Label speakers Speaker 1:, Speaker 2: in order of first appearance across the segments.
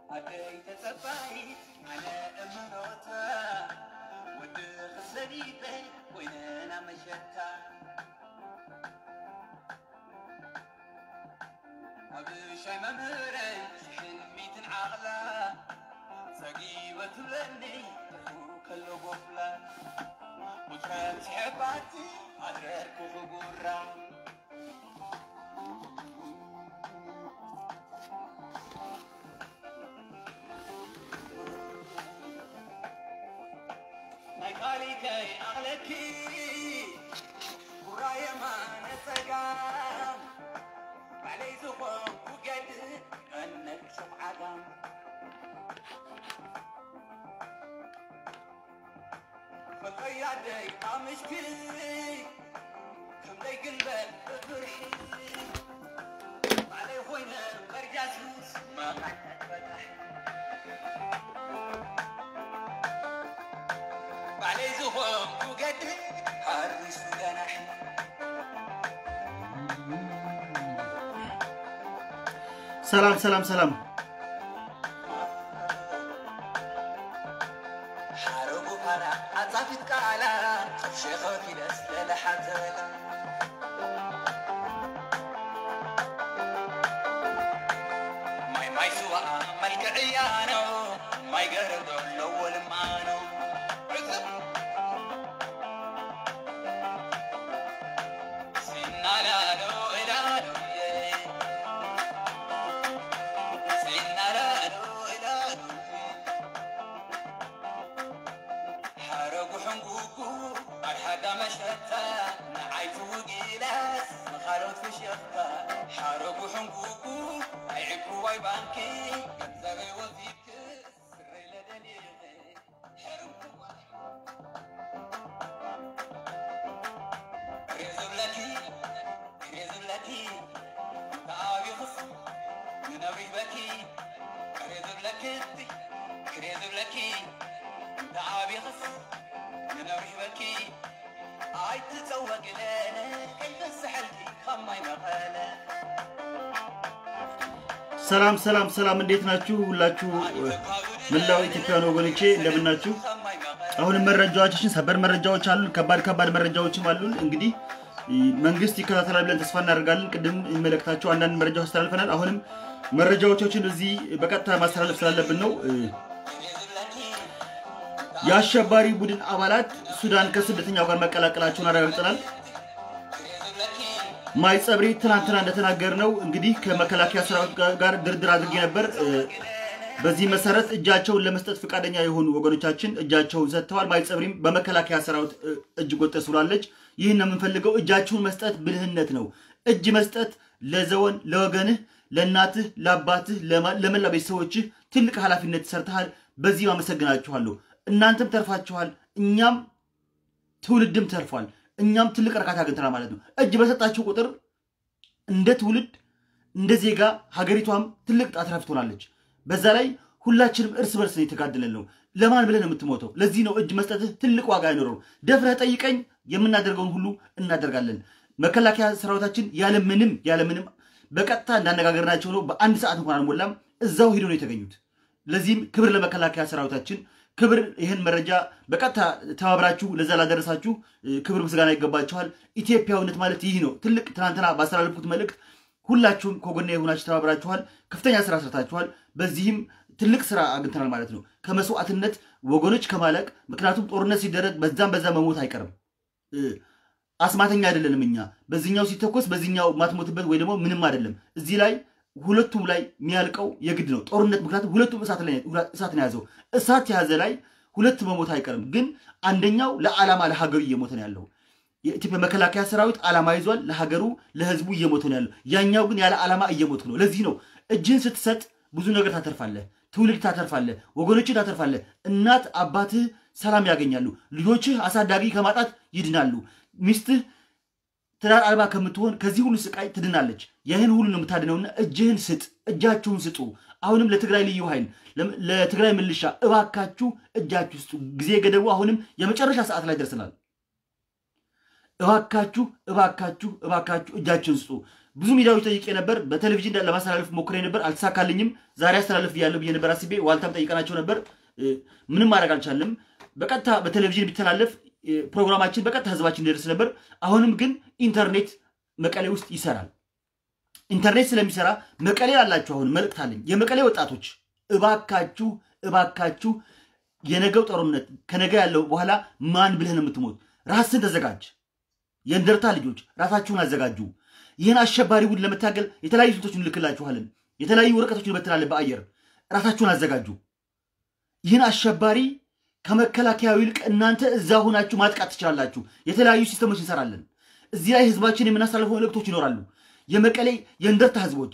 Speaker 1: ኣደይ ተጸባይት ኣነ እምኖታ ወዲ ክሰዲበይ ኮይነና መሸታ ኣብ ሻይ መምህረይ ሕልሚትን ዓቕላ ዘጊበ ትብለኒ ጥፉ ከሎ ጎፍላ ውጥረት ዝሕባቲ ኣድረርኩ ክጉራ ናይ ቃሊከይ ኣቕለኪ ጉራ የማነ ፀጋም ባዕለይ ዝኾንኩ ገድእ ቀነቅ ሸምዓጋም ፈቀያደይ ኣምሽኪ ከምደይ ግንበል እፍሪ ባዕለይ ኮይነ መርጃሱስ መቃነት በታሕ ባዕለይ ዝኾንኩ ገድእ ሓሪሱ ገናሕ
Speaker 2: ሰላም ሰላም ሰላም
Speaker 1: ሓረጉ ፓራ ኣጻፊት ቃላ ሸኸ ፊደስ ለለሓት ዘበላ ማይ ማይ ስዋኣ መልክዕያኖ ማይ ገረብ ዘለዎ ልማኖ ሲናላሎ እላሎ ሲናላሎ እላሎ ሓረጉ ሕንጉጉ ኣድሓዳ መሸታ ንዓይቱ ውጊላስ ንኻልኦት ፍሽኽታ ሓረጉ ሕንጉጉ ኣይዕብዋይ ባንኪ ገንዘበይ ወዚድክስ ስረይ ለደሊኸ ሕርምዋ ክሬዝብለኪ ክሬዝብለኪ ተኣቢኽስ ንነብሪበኪ ክሬዝብለኪ ክሬዝብለኪ ንዓቢኽስ ንነብሪበኪ ኣይትፀወግለነ ከይፈስሐልኪ ካብ ማይ መቐለ
Speaker 2: ሰላም ሰላም ሰላም፣ እንዴት ናችሁ? ሁላችሁ መላው ኢትዮጵያውያን ወገኖቼ እንደምናችሁ። አሁንም መረጃዎቻችን ሰበር መረጃዎች አሉን፣ ከባድ ከባድ መረጃዎችም አሉን። እንግዲህ መንግስት ይከታተላል ብለን ተስፋ እናደርጋለን። ቅድም የሚመለከታቸው አንዳንድ መረጃዎች አስተላልፈናል። አሁንም መረጃዎቻችን እዚህ በቀጥታ ማስተላለፍ ስላለብን ነው። የአሸባሪ ቡድን አባላት ሱዳን ከስደተኛው ጋር መቀላቀላቸውን አረጋግጠናል። ማይ ጸብሪ ትናንትና እንደተናገር ነው እንግዲህ ከመከላከያ ሰራዊት ጋር ድርድር አድርጌ ነበር። በዚህ መሰረት እጃቸውን ለመስጠት ፈቃደኛ የሆኑ ወገኖቻችን እጃቸውን ሰጥተዋል። ማይ ጸብሪም በመከላከያ ሰራዊት እጅ ጎጠስ ብላለች። ይህን ነው የምንፈልገው። እጃችሁን መስጠት ብልህነት ነው። እጅ መስጠት ለዘወን ለወገንህ፣ ለእናትህ፣ ለአባትህ፣ ለመላ ቤተሰቦችህ ትልቅ ኃላፊነት ሰርተሃል። በዚህም አመሰግናችኋለሁ። እናንተም ተርፋችኋል፣ እኛም ትውልድም ተርፏል። እኛም ትልቅ እርካታ አግኝተናል ማለት ነው። እጅ በሰጣችሁ ቁጥር እንደ ትውልድ እንደ ዜጋ ሀገሪቷም ትልቅ አትራፊ ትሆናለች። በዛ ላይ ሁላችንም እርስ በርስ ነው የተጋደለን ነው። ለማን ብለህ ነው የምትሞተው? ለዚህ ነው እጅ መስጠትህ ትልቅ ዋጋ አይኖረው። ደፍረህ ጠይቀኝ፣ የምናደርገውን ሁሉ እናደርጋለን። መከላከያ ሰራዊታችን ያለምንም ያለምንም በቀጥታ እንዳነጋገርናቸው ነው። በአንድ ሰዓት እንኳን አልሞላም እዛው ሂዶ ነው የተገኙት። ለዚህም ክብር ለመከላከያ ሰራዊታችን ክብር ይህን መረጃ በቀጥታ ተባብራችሁ ለዛ ላደረሳችሁ ክብር ምስጋና ይገባችኋል። ኢትዮጵያዊነት ማለት ይህ ነው። ትልቅ ትናንትና ባስተላለፍኩት መልእክት ሁላችሁም ከጎና የሆናችሁ ተባብራችኋል። ከፍተኛ ስራ ሰርታችኋል። በዚህም ትልቅ ስራ አግኝተናል ማለት ነው። ከመስዋዕትነት ወገኖች ከማለቅ ምክንያቱም ጦርነት ሲደረግ በዛም በዛ መሞት አይቀርም። አስማተኛ አይደለንም እኛ። በዚህኛው ሲተኮስ በዚህኛው ማትሞትበት ወይ ደግሞ ምንም አይደለም። እዚህ ላይ ሁለቱም ላይ የሚያልቀው የግድ ነው ጦርነት። ምክንያቱም ሁለቱም እሳት ነው የያዘው። እሳት የያዘ ላይ ሁለት መሞት አይቀርም። ግን አንደኛው ለዓላማ ለሀገሩ እየሞተ ነው ያለው። የኢትዮጵያ መከላከያ ሰራዊት ዓላማ ይዟል። ለሀገሩ ለህዝቡ እየሞተ ነው ያለው። ያኛው ግን ያለ ዓላማ እየሞት ነው። ለዚህ ነው እጅህን ስትሰጥ ብዙ ነገር ታተርፋለህ። ትውልድ ታተርፋለህ። ወገኖችን ታተርፋለህ። እናት አባትህ ሰላም ያገኛሉ። ልጆችህ አሳዳጊ ከማጣት ይድናሉ። ሚስትህ ትዳር አልባ ከምትሆን ከዚህ ሁሉ ስቃይ ትድናለች። ይህን ሁሉ ነው የምታድነውና እጅህን ስጥ፣ እጃችሁን ስጡ። አሁንም ለትግራይ ልዩ ኃይል ለትግራይ ምልሻ እባካችሁ እጃችሁ ስጡ። ጊዜ ገደቡ አሁንም የመጨረሻ ሰዓት ላይ ደርሰናል። እባካችሁ እባካችሁ እባካችሁ እጃችሁን ስጡ። ብዙ ሚዲያዎች ጠይቄ ነበር። በቴሌቪዥን ለማስተላለፍ ሞክሬ ነበር፣ አልተሳካልኝም። ዛሬ አስተላለፍ ያለው ብዬ ነበር አስቤ። ዋልታም ጠይቀናቸው ነበር፣ ምንም ማድረግ አልቻለም። በቀጥታ በቴሌቪዥን ቢተላለፍ ፕሮግራማችን በቀጥታ ህዝባችን ሊደርስ ነበር። አሁንም ግን ኢንተርኔት መቀሌ ውስጥ ይሰራል። ኢንተርኔት ስለሚሰራ መቀሌ ላላችሁ አሁን መልእክት አለኝ። የመቀሌ ወጣቶች እባካችሁ እባካችሁ የነገው ጦርነት ከነገ ያለው በኋላ ማን ብለህ ነው የምትሞት? ራስን ተዘጋጅ። የእንደርታ ልጆች ራሳችሁን አዘጋጁ። ይህን አሸባሪ ቡድን ለመታገል የተለያዩ ስልቶች እንልክላችኋለን። የተለያዩ ወረቀቶችን እንበትናለን በአየር ራሳችሁን አዘጋጁ። ይህን አሸባሪ ከመከላከያው ይልቅ እናንተ እዛ ሆናችሁ ማጥቃት ትችላላችሁ። የተለያዩ ሲስተሞች እንሰራለን። እዚህ ላይ ህዝባችን የምናሳልፈው መልእክቶች ይኖራሉ። የመቀሌ የእንደርታ ህዝቦች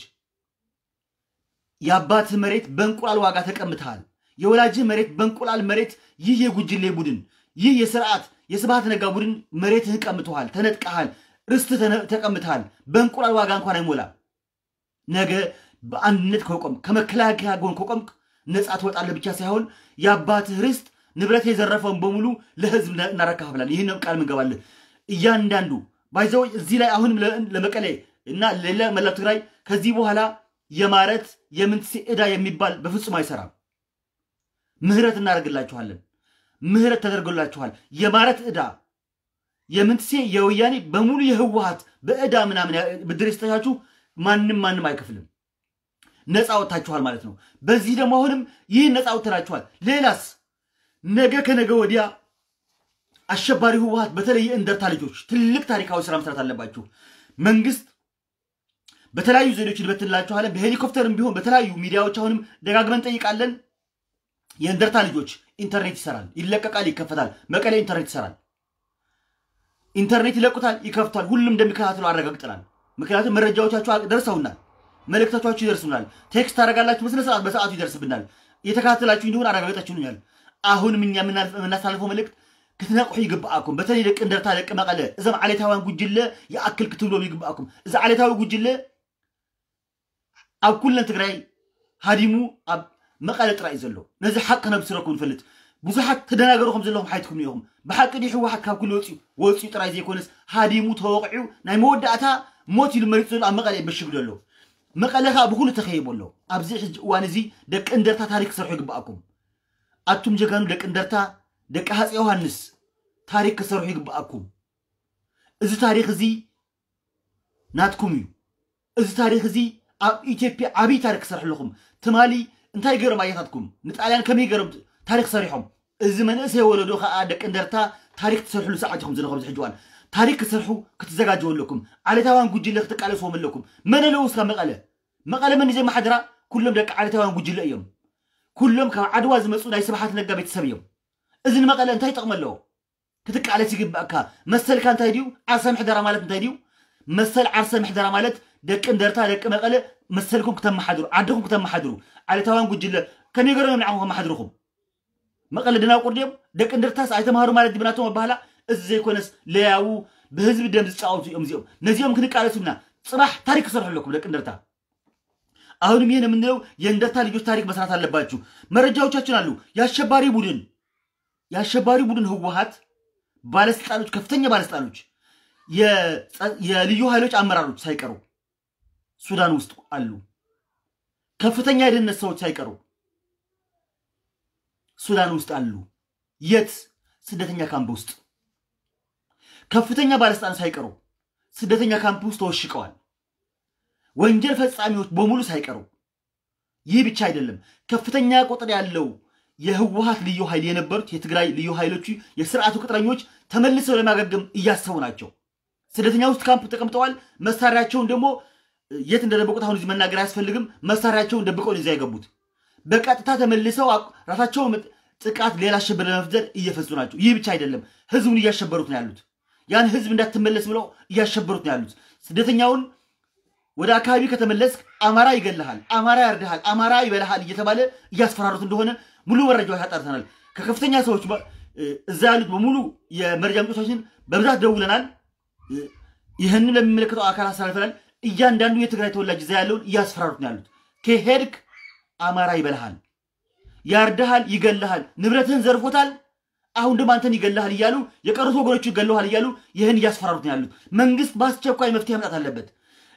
Speaker 2: የአባትህ መሬት በእንቁላል ዋጋ ተቀምተሃል። የወላጅህ መሬት በእንቁላል መሬት ይህ የጉጅሌ ቡድን ይህ የስርዓት የስብሃት ነጋ ቡድን መሬትህን ቀምተሃል፣ ተነጥቀሃል፣ ርስት ተቀምተሃል። በእንቁላል ዋጋ እንኳን አይሞላ። ነገ በአንድነት ከቆም ከመከላከያ ጎን ከቆምክ ነፃ ትወጣለህ ብቻ ሳይሆን የአባትህ ርስት ንብረት የዘረፈውን በሙሉ ለህዝብ እናረካፍላል። ይህን ቃል ምንገባለን። እያንዳንዱ ባይዘው እዚህ ላይ አሁንም ለመቀሌ እና ሌላ መላው ትግራይ ከዚህ በኋላ የማረት የምንትሴ ዕዳ የሚባል በፍጹም አይሰራም። ምህረት እናደርግላችኋለን። ምህረት ተደርጎላችኋል። የማረት ዕዳ የምንትሴ የወያኔ በሙሉ የህወሀት በዕዳ ምናምን ብድር የሰጣችሁ ማንም ማንም አይከፍልም። ነፃ ወጥታችኋል ማለት ነው። በዚህ ደግሞ አሁንም ይህን ነፃ ወጥተናችኋል። ሌላስ ነገ ከነገ ወዲያ አሸባሪ ህወሀት በተለይ የእንደርታ ልጆች ትልቅ ታሪካዊ ስራ መስራት አለባችሁ። መንግስት በተለያዩ ዘዴዎች እንበትንላችኋለን። በሄሊኮፕተርም ቢሆን በተለያዩ ሚዲያዎች አሁንም ደጋግመን ጠይቃለን። የእንደርታ ልጆች ኢንተርኔት ይሰራል፣ ይለቀቃል፣ ይከፈታል። መቀሌ ኢንተርኔት ይሰራል። ኢንተርኔት ይለቁታል፣ ይከፍቷል። ሁሉም እንደሚከታተሉ አረጋግጠናል። ምክንያቱም መረጃዎቻችሁ ደርሰውናል፣ መልእክቶቻችሁ ይደርሱናል። ቴክስት ታደርጋላችሁ፣ በስነ ስርዓት በሰዓቱ ይደርስብናል። እየተከታተላችሁ እንዲሆን አረጋግጣችሁኛል። አሁንም እኛ የምናሳልፈው መልእክት ክትነቅሑ ይግብኣኩም በተለይ ደቂ እንደርታ ደቂ መቐለ እዞም ዓሌታውያን ጉጅለ ይኣክል ክትብሎም ይግብኣኩም እዚ ዓሌታዊ ጉጅለ ኣብ ኩለን ትግራይ ሃዲሙ ኣብ መቐለ ጥራይ እዩ ዘሎ ነዚ ሓቂ ከነብስረኩም ንፈልጥ ብዙሓት ተደናገሩ ከም ዘለኹም ሓይትኩም እኒኹም ብሓቂ ዲ ሕወሓት ካብ ኩሉ ወፂኡ ወፂኡ ጥራይ ዘይኮነስ ሃዲሙ ተወቂዑ ናይ መወዳእታ ሞት ኢሉ መሪፅ ዘሎ ኣብ መቐለ ይመሽግ ዘሎ መቐለ ከዓ ብኩሉ ተኸይቦ ኣሎ ኣብዚ ሕጂ እዋን እዚ ደቂ እንደርታ ታሪክ ክሰርሑ ይግብኣኩም ኣቱም ጀጋኑ ደቂ እንደርታ ደቂ ሃፀ ዮሃንስ ታሪክ ክሰርሑ ይግብኣኩም እዚ ታሪክ እዚ ናትኩም እዩ እዚ ታሪክ እዚ ኣብ ኢትዮጵያ ዓብይ ታሪክ ክሰርሑ ኣለኹም ትማሊ እንታይ ገይሮም ኣያታትኩም ንጣልያን ከመይ ገይሮም ታሪክ ሰሪሖም እዚ መንእሰይ ወለዶ ከዓ ደቂ እንደርታ ታሪክ ትሰርሕሉ ሰዓት ኢኹም ዘለኹም ዝሕጂ እዋን ታሪክ ክሰርሑ ክትዘጋጀው ኣለኩም ዓሌታውያን ጉጅለ ክትቃለስዎም ኣለኩም መን ኣለዉ እስካ መቐለ መቐለ መን እዩ ዘመሓድራ ኩሎም ደቂ ዓሌታውያን ጉጅለ እዮም ኩሎም ካብ ዓድዋ ዝመፁ ናይ ስብሓት ነጋ ቤተሰብ እዮም እዚ ንመቐለ እንታይ ይጠቕሚ ኣለዎ ክትቃለስ ይግባእካ መሰልካ እንታይ ድዩ ዓርሰ ምሕደራ ማለት እንታይ ድዩ መሰል ዓርሰ ምሕደራ ማለት ደቂ እንደርታ ደቂ መቐለ መሰልኩም ክተመሓድሩ ዓድኩም ክተመሓድሩ ዓሌታውያን ጉጅለ ከመይ ገይሮም እዮም ንዓኹም ከመሓድርኩም መቐለ ድናቁር ድዮም ደቂ እንደርታስ ኣይተምሃሩ ማለት ድብናቶም ኣባህላ እዚ ዘይኮነስ ለያው ብህዝቢ ደም ዝጫወቱ እዮም እዚኦም ነዚኦም ክንቃለሱና ፅባሕ ታሪክ ክሰርሑ ኣለኩም ደቂ እንደርታ አሁንም ይህን የምንለው የእንደርታ ልጆች ታሪክ መስራት አለባችሁ። መረጃዎቻችን አሉ። የአሸባሪ ቡድን የአሸባሪ ቡድን ህወሀት ባለስልጣኖች፣ ከፍተኛ ባለስልጣኖች፣ የልዩ ኃይሎች አመራሮች ሳይቀሩ ሱዳን ውስጥ አሉ። ከፍተኛ የደህንነት ሰዎች ሳይቀሩ ሱዳን ውስጥ አሉ። የት? ስደተኛ ካምፕ ውስጥ ከፍተኛ ባለስልጣን ሳይቀሩ ስደተኛ ካምፕ ውስጥ ተወሽቀዋል። ወንጀል ፈጻሚዎች በሙሉ ሳይቀሩ። ይህ ብቻ አይደለም። ከፍተኛ ቁጥር ያለው የህወሀት ልዩ ኃይል የነበሩት የትግራይ ልዩ ኃይሎቹ የስርዓቱ ቅጥረኞች ተመልሰው ለማገገም እያሰቡ ናቸው። ስደተኛ ውስጥ ካምፕ ተቀምጠዋል። መሳሪያቸውን ደግሞ የት እንደደበቁት አሁን እዚህ መናገር አያስፈልግም። መሳሪያቸውን ደብቀው ነው እዚያ የገቡት። በቀጥታ ተመልሰው ራሳቸውን ጥቃት ሌላ አሸበር ለመፍጠር እየፈጹ ናቸው። ይህ ብቻ አይደለም። ህዝቡን እያሸበሩት ነው ያሉት። ያን ህዝብ እንዳትመለስ ብለው እያሸበሩት ነው ያሉት። ስደተኛውን ወደ አካባቢ ከተመለስክ አማራ ይገልሃል፣ አማራ ያርድሃል፣ አማራ ይበልሃል እየተባለ እያስፈራሩት እንደሆነ ሙሉ መረጃዎች አጣርተናል። ከከፍተኛ ሰዎች እዛ ያሉት በሙሉ የመረጃ ምንጮቻችን በብዛት ደውለናል። ይህንን ለሚመለከተው አካል አስተላልፈናል። እያንዳንዱ የትግራይ ተወላጅ እዛ ያለውን እያስፈራሩት ነው ያሉት። ከሄድክ አማራ ይበልሃል፣ ያርድሃል፣ ይገልሃል፣ ንብረትህን ዘርፎታል፣ አሁን ደግሞ አንተን ይገልሃል እያሉ የቀሩት ወገኖቹ ይገለሃል እያሉ ይህን እያስፈራሩት ነው ያሉት። መንግስት በአስቸኳይ መፍትሄ መምጣት አለበት።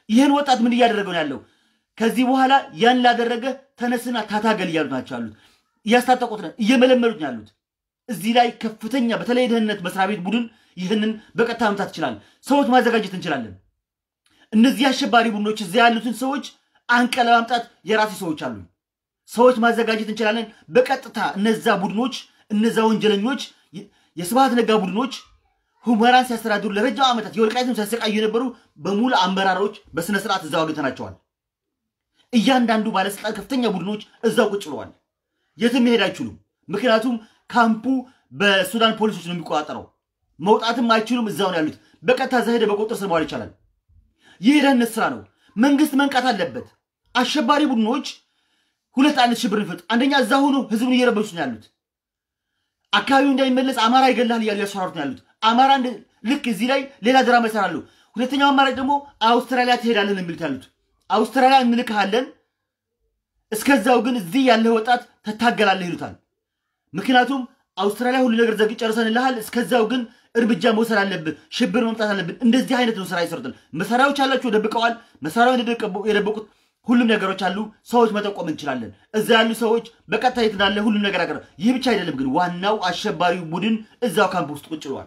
Speaker 2: ይህን ወጣት ምን እያደረገው ነው ያለው? ከዚህ በኋላ ያን ላደረገ ተነስና ታታገል እያሉት ናቸው ያሉት። እያስታጠቁት ነው፣ እየመለመሉት ነው ያሉት። እዚህ ላይ ከፍተኛ በተለይ የደህንነት መስሪያ ቤት ቡድን ይህንን በቀጥታ መምታት ይችላል። ሰዎች ማዘጋጀት እንችላለን። እነዚህ አሸባሪ ቡድኖች እዚያ ያሉትን ሰዎች አንቀ ለማምጣት የራሴ ሰዎች አሉ። ሰዎች ማዘጋጀት እንችላለን። በቀጥታ እነዛ ቡድኖች እነዛ ወንጀለኞች የስብሃት ነጋ ቡድኖች ሁመራን ሲያስተዳድሩ ለረጅም ዓመታት የወልቃይትም ሲያሰቃዩ የነበሩ በሙሉ አመራሮች በስነ ስርዓት እዛው አግኝተናቸዋል። እያንዳንዱ ባለስልጣን ከፍተኛ ቡድኖች እዛው ቁጭ ብለዋል። የትም መሄድ አይችሉም። ምክንያቱም ካምፑ በሱዳን ፖሊሶች ነው የሚቆጣጠረው። መውጣትም አይችሉም። እዛው ነው ያሉት። በቀጥታ እዛ ሄደ በቁጥር ስር መዋል ይቻላል። ይህ የደህንነት ስራ ነው። መንግስት መንቃት አለበት። አሸባሪ ቡድኖች ሁለት አይነት ሽብር ይፈጥ አንደኛ እዛ ሆኖ ህዝቡን እየረበሹ ነው ያሉት። አካባቢው እንዳይመለስ አማራ ይገላል እያሉ ያስፈራሩት ነው ያሉት። አማራ ልክ እዚህ ላይ ሌላ ድራማ ይሰራሉ። ሁለተኛው አማራጭ ደግሞ አውስትራሊያ ትሄዳለን የሚሉት ያሉት። አውስትራሊያ እንልክሃለን፣ እስከዛው ግን እዚህ ያለህ ወጣት ትታገላለህ ይሉታል። ምክንያቱም አውስትራሊያ ሁሉ ነገር ዘግ ጨርሰንልሃል፣ እስከዛው ግን እርምጃ መውሰድ አለብን፣ ሽብር መምጣት አለብን። እንደዚህ አይነት ነው ስራ ይሰሩታል። መሳሪያዎች አላቸው፣ ደብቀዋል። መሳሪያውን የደበቁት ሁሉም ነገሮች አሉ። ሰዎች መጠቆም እንችላለን። እዛ ያሉ ሰዎች በቀጥታ የት እንዳለ ሁሉም ነገር አቀረ። ይህ ብቻ አይደለም ግን ዋናው አሸባሪው ቡድን እዛው ካምፕ ውስጥ ቁጭ ብሏል።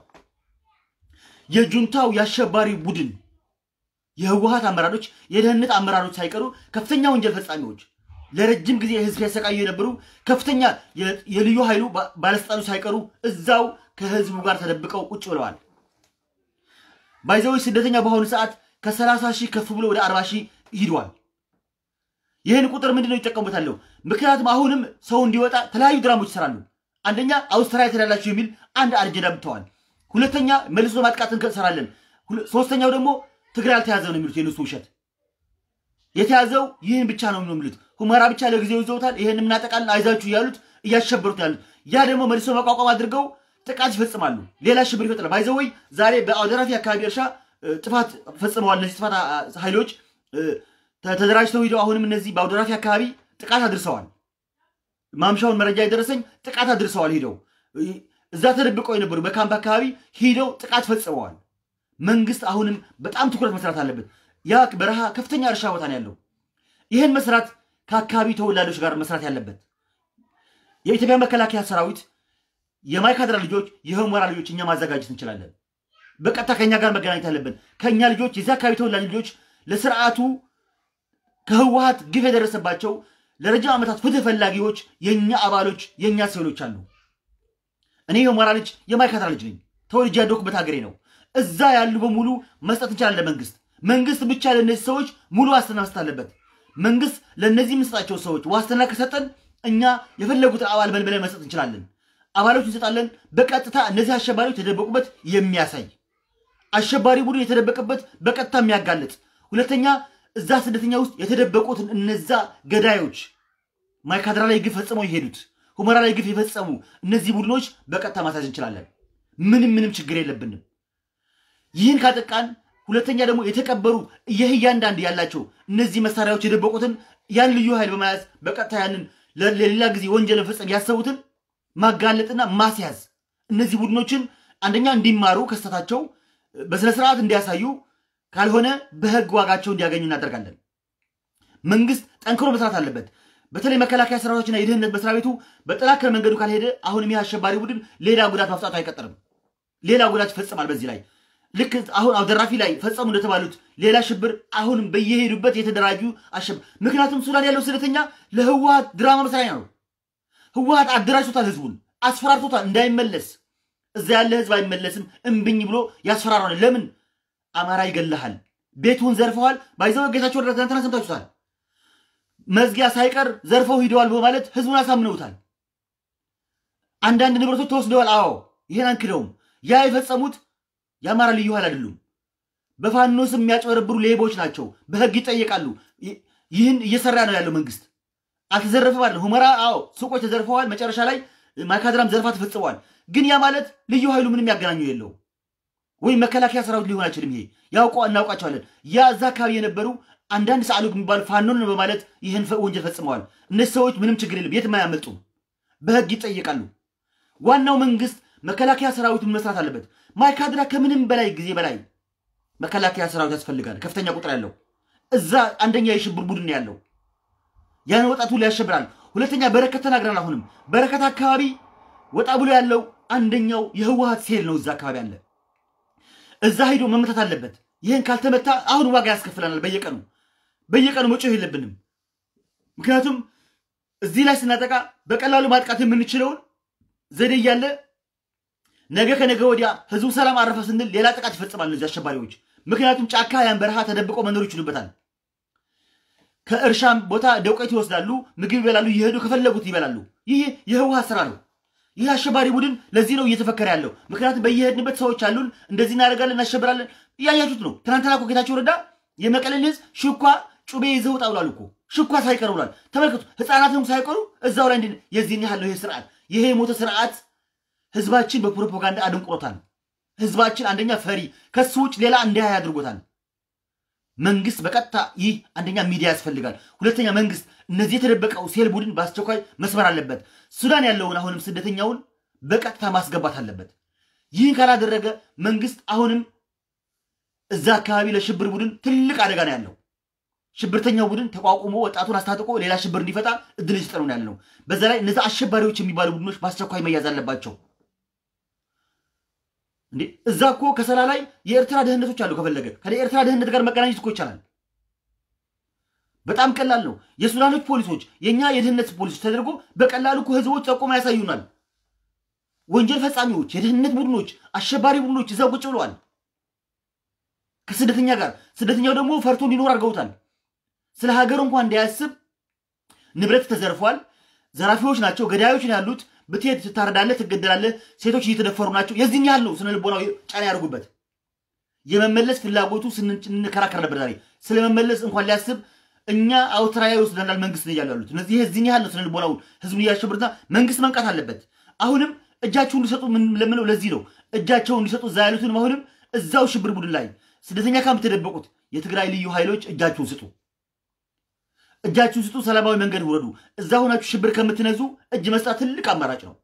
Speaker 2: የጁንታው የአሸባሪ ቡድን የህወሀት አመራሮች፣ የደህንነት አመራሮች ሳይቀሩ ከፍተኛ ወንጀል ፈጻሚዎች ለረጅም ጊዜ ህዝብ ሲያሰቃዩ የነበሩ ከፍተኛ የልዩ ኃይሉ ባለስልጣኖች ሳይቀሩ እዛው ከህዝቡ ጋር ተደብቀው ቁጭ ብለዋል። ባይዘዎች ስደተኛ በአሁኑ ሰዓት ከ30 ሺህ ከፍ ብሎ ወደ 40 ሺህ ሂዷል። ይህን ቁጥር ምንድን ነው ይጠቀሙበታለሁ? ምክንያቱም አሁንም ሰው እንዲወጣ የተለያዩ ድራሞች ይሰራሉ። አንደኛ አውስትራሊያ ትሄዳላችሁ የሚል አንድ አጀንዳ ብተዋል። ሁለተኛ መልሶ ማጥቃት እንሰራለን። ሶስተኛው ደግሞ ትግራይ አልተያዘ ነው የሚሉት የነሱ ውሸት። የተያዘው ይህን ብቻ ነው የሚሉት። ሁመራ ብቻ ለጊዜው ይዘውታል። ይህን እናጠቃለን አይዛችሁ እያሉት እያሸበሩት ያሉት። ያ ደግሞ መልሶ መቋቋም አድርገው ጥቃት ይፈጽማሉ። ሌላ ሽብር ይፈጥራል። ባይዘወይ ዛሬ በአውደራፊ አካባቢ እርሻ ጥፋት ፈጽመዋል። እነዚህ ጥፋት ኃይሎች ተደራጅተው ሂደው አሁንም እነዚህ በአውደራፊ አካባቢ ጥቃት አድርሰዋል። ማምሻውን መረጃ የደረሰኝ ጥቃት አድርሰዋል። ሂደው እዛ ተደብቀው የነበሩ በካምፕ አካባቢ ሂደው ጥቃት ፈጽመዋል። መንግስት አሁንም በጣም ትኩረት መስራት አለበት። ያ በረሃ ከፍተኛ እርሻ ቦታ ነው ያለው። ይህን መስራት ከአካባቢ ተወላጆች ጋር መስራት ያለበት የኢትዮጵያ መከላከያ ሰራዊት የማይካድራ ልጆች፣ የሁመራ ልጆች እኛ ማዘጋጀት እንችላለን። በቀጥታ ከኛ ጋር መገናኘት አለብን። ከእኛ ልጆች የዚህ አካባቢ ተወላጅ ልጆች ለስርዓቱ ከህወሀት ግፍ የደረሰባቸው ለረጅም ዓመታት ፍትህ ፈላጊዎች የእኛ አባሎች የእኛ ሰሎች አሉ። እኔ የሁመራ ልጅ የማይካድራ ልጅ ነኝ። ተወልጄ ያደኩበት ሀገሬ ነው። እዛ ያሉ በሙሉ መስጠት እንችላለን። መንግስት መንግስት ብቻ ለእነዚህ ሰዎች ሙሉ ዋስትና መስጠት አለበት። መንግስት ለእነዚህ የምንሰጣቸው ሰዎች ዋስትና ከሰጠን እኛ የፈለጉትን አባል መልመለን መስጠት እንችላለን። አባሎች እንሰጣለን። በቀጥታ እነዚህ አሸባሪዎች የተደበቁበት የሚያሳይ አሸባሪ ቡድን የተደበቀበት በቀጥታ የሚያጋልጥ ሁለተኛ እዛ ስደተኛ ውስጥ የተደበቁትን እነዛ ገዳዮች ማይካድራ ላይ ግፍ ፈጽመው የሄዱት ሁመራ ላይ ግፍ የፈጸሙ እነዚህ ቡድኖች በቀጥታ ማሳጅ እንችላለን። ምንም ምንም ችግር የለብንም። ይህን ካጠቃን ሁለተኛ ደግሞ የተቀበሩ ይህ እያንዳንድ ያላቸው እነዚህ መሳሪያዎች የደበቁትን ያን ልዩ ኃይል በመያዝ በቀጥታ ያንን ለሌላ ጊዜ ወንጀል መፈጸም ያሰቡትን ማጋለጥና ማስያዝ እነዚህ ቡድኖችን አንደኛ እንዲማሩ ከስተታቸው በስነ ስርዓት እንዲያሳዩ ካልሆነ በህግ ዋጋቸው እንዲያገኙ እናደርጋለን። መንግስት ጠንክሮ መስራት አለበት። በተለይ መከላከያ ሰራዊቶችና የደህንነት መስሪያ ቤቱ በጠናከረ መንገዱ ካልሄደ አሁንም ይህ አሸባሪ ቡድን ሌላ ጉዳት ማፍጣቱ አይቀጥርም። ሌላ ጉዳት ይፈጽማል። በዚህ ላይ ልክ አሁን አብደራፊ ላይ ፈጸሙ እንደተባሉት ሌላ ሽብር አሁንም በየሄዱበት የተደራጁ አሸብ ምክንያቱም ሱዳን ያለው ስደተኛ ለህወሀት ድራማ መስሪያ ነው። ህወሀት አደራጅቶታል፣ ህዝቡን አስፈራርቶታል እንዳይመለስ። እዛ ያለ ህዝብ አይመለስም እምብኝ ብሎ ያስፈራራል። ለምን አማራ ይገልሃል፣ ቤቱን ዘርፈዋል። ባይዘው ጌታቸው ረዳ ትናንትና ሰምታችሁታል። መዝጊያ ሳይቀር ዘርፈው ሂደዋል በማለት ህዝቡን አሳምነውታል። አንዳንድ ንብረቶች ተወስደዋል። አዎ ይሄን አንክደውም። ያ የፈጸሙት የአማራ ልዩ ኃይል አይደሉም። በፋኖ ስም የሚያጭበረብሩ ሌቦች ናቸው። በህግ ይጠየቃሉ። ይህን እየሰራ ነው ያለው መንግስት። አልተዘረፈም አይደለም። ሁመራ አዎ ሱቆች ተዘርፈዋል። መጨረሻ ላይ ማይካድራም ዘርፋ ተፈጽመዋል። ግን ያ ማለት ልዩ ኃይሉ ምንም ያገናኘው የለው ወይም መከላከያ ሰራዊት ሊሆን አይችልም። ይሄ ያውቀ እናውቃቸዋለን። ያ እዛ አካባቢ የነበሩ አንዳንድ ሰዓሉ የሚባሉ ፋኖን በማለት ይህን ወንጀል ፈጽመዋል። እነዚህ ሰዎች ምንም ችግር የለም፣ የትም አያመልጡም፣ በህግ ይጠየቃሉ። ዋናው መንግስት መከላከያ ሰራዊቱን መስራት አለበት። ማይካድራ ከምንም በላይ ጊዜ በላይ መከላከያ ሰራዊት ያስፈልጋል፣ ከፍተኛ ቁጥር ያለው እዛ አንደኛ የሽብር ቡድን ነው ያለው። ያን ወጣቱ ላይ ያሸብራል። ሁለተኛ በረከት ተናግረን አሁንም በረከት አካባቢ ወጣ ብሎ ያለው አንደኛው የህወሀት ሴል ነው። እዛ አካባቢ አለ። እዛ ሄዶ መመታት አለበት። ይህን ካልተመታ አሁን ዋጋ ያስከፍለናል። በየቀኑ በየቀኑ መጮህ የለብንም። ምክንያቱም እዚህ ላይ ስናጠቃ በቀላሉ ማጥቃት የምንችለውን ዘዴ እያለ ነገ ከነገ ወዲያ ህዝቡ ሰላም አረፈ ስንል ሌላ ጥቃት ይፈጽማል እነዚህ አሸባሪዎች። ምክንያቱም ጫካ ያን በረሃ ተደብቆ መኖር ይችሉበታል። ከእርሻም ቦታ ደውቀት ይወስዳሉ፣ ምግብ ይበላሉ፣ እየሄዱ ከፈለጉት ይበላሉ። ይህ የህወሀት ስራ ነው። ይህ አሸባሪ ቡድን ለዚህ ነው እየተፈከረ ያለው። ምክንያቱም በየሄድንበት ሰዎች አሉን፣ እንደዚህ እናደርጋለን፣ እናሸብራለን። እያያችሁት ነው። ትናንትና እኮ ጌታቸው ረዳ የመቀሌን ህዝብ ሽኳ ጩቤ ይዘው ውጣ ብሏል እኮ ሽኳ ሳይቀር ብሏል። ተመልከቱ፣ ህፃናትም ሳይቀሩ እዛው ላይ እንዲ- የዚህን ያህል ነው ይሄ ስርዓት። ይሄ የሞተ ስርዓት ህዝባችን በፕሮፓጋንዳ አድንቁሮታል። ህዝባችን አንደኛ ፈሪ፣ ከሱ ውጭ ሌላ እንዳያይ አድርጎታል። መንግስት በቀጥታ ይህ አንደኛ ሚዲያ ያስፈልጋል። ሁለተኛ መንግስት እነዚህ የተደበቀው ሴል ቡድን በአስቸኳይ መስመር አለበት። ሱዳን ያለውን አሁንም ስደተኛውን በቀጥታ ማስገባት አለበት። ይህን ካላደረገ መንግስት አሁንም እዛ አካባቢ ለሽብር ቡድን ትልቅ አደጋ ነው ያለው። ሽብርተኛው ቡድን ተቋቁሞ ወጣቱን አስታጥቆ ሌላ ሽብር እንዲፈጣ እድል እየሰጠ ነው ያለ ነው። በዛ ላይ እነዚ አሸባሪዎች የሚባሉ ቡድኖች በአስቸኳይ መያዝ አለባቸው። እንዴ እዛ እኮ ከሰላ ላይ የኤርትራ ደህንነቶች አሉ። ከፈለገ ከኤርትራ ደህንነት ጋር መገናኘት እኮ ይቻላል። በጣም ቀላል ነው። የሱዳኖች ፖሊሶች፣ የእኛ የደህንነት ፖሊሶች ተደርጎ በቀላሉ እኮ ህዝቦች ጠቆማ ያሳዩናል። ወንጀል ፈጻሚዎች፣ የደህንነት ቡድኖች፣ አሸባሪ ቡድኖች እዛው ቁጭ ብለዋል ከስደተኛ ጋር። ስደተኛው ደግሞ ፈርቶ እንዲኖር አድርገውታል። ስለ ሀገሩ እንኳን እንዳያስብ ንብረት ተዘርፏል። ዘራፊዎች ናቸው፣ ገዳዮች ነው ያሉት። ብትሄድ ትታረዳለህ፣ ትገደላለህ። ሴቶች እየተደፈሩ ናቸው። የዚህን ያህል ነው ስነ ልቦናዊ ጫና ያደርጉበት። የመመለስ ፍላጎቱ ስንከራከር ነበር ዛሬ። ስለመመለስ እንኳን ሊያስብ እኛ አውስትራሊያ ይወስደናል መንግስት ነው እያሉ ያሉት። እነዚህ የዚህን ያህል ነው ስነ ልቦናውን ህዝቡን እያሸብርና መንግስት መንቃት አለበት። አሁንም እጃቸውን እንዲሰጡ ምን ለምለው ለዚህ ነው እጃቸውን እንዲሰጡ እዛ ያሉትንም አሁንም እዛው ሽብር ቡድን ላይ ስደተኛ ካምፕ የተደበቁት የትግራይ ልዩ ኃይሎች እጃችሁን ስጡ እጃችሁን ስጡ፣ ሰላማዊ መንገድ ውረዱ። እዛ ሆናችሁ ሽብር ከምትነዙ እጅ መስጣት ትልቅ አማራጭ ነው።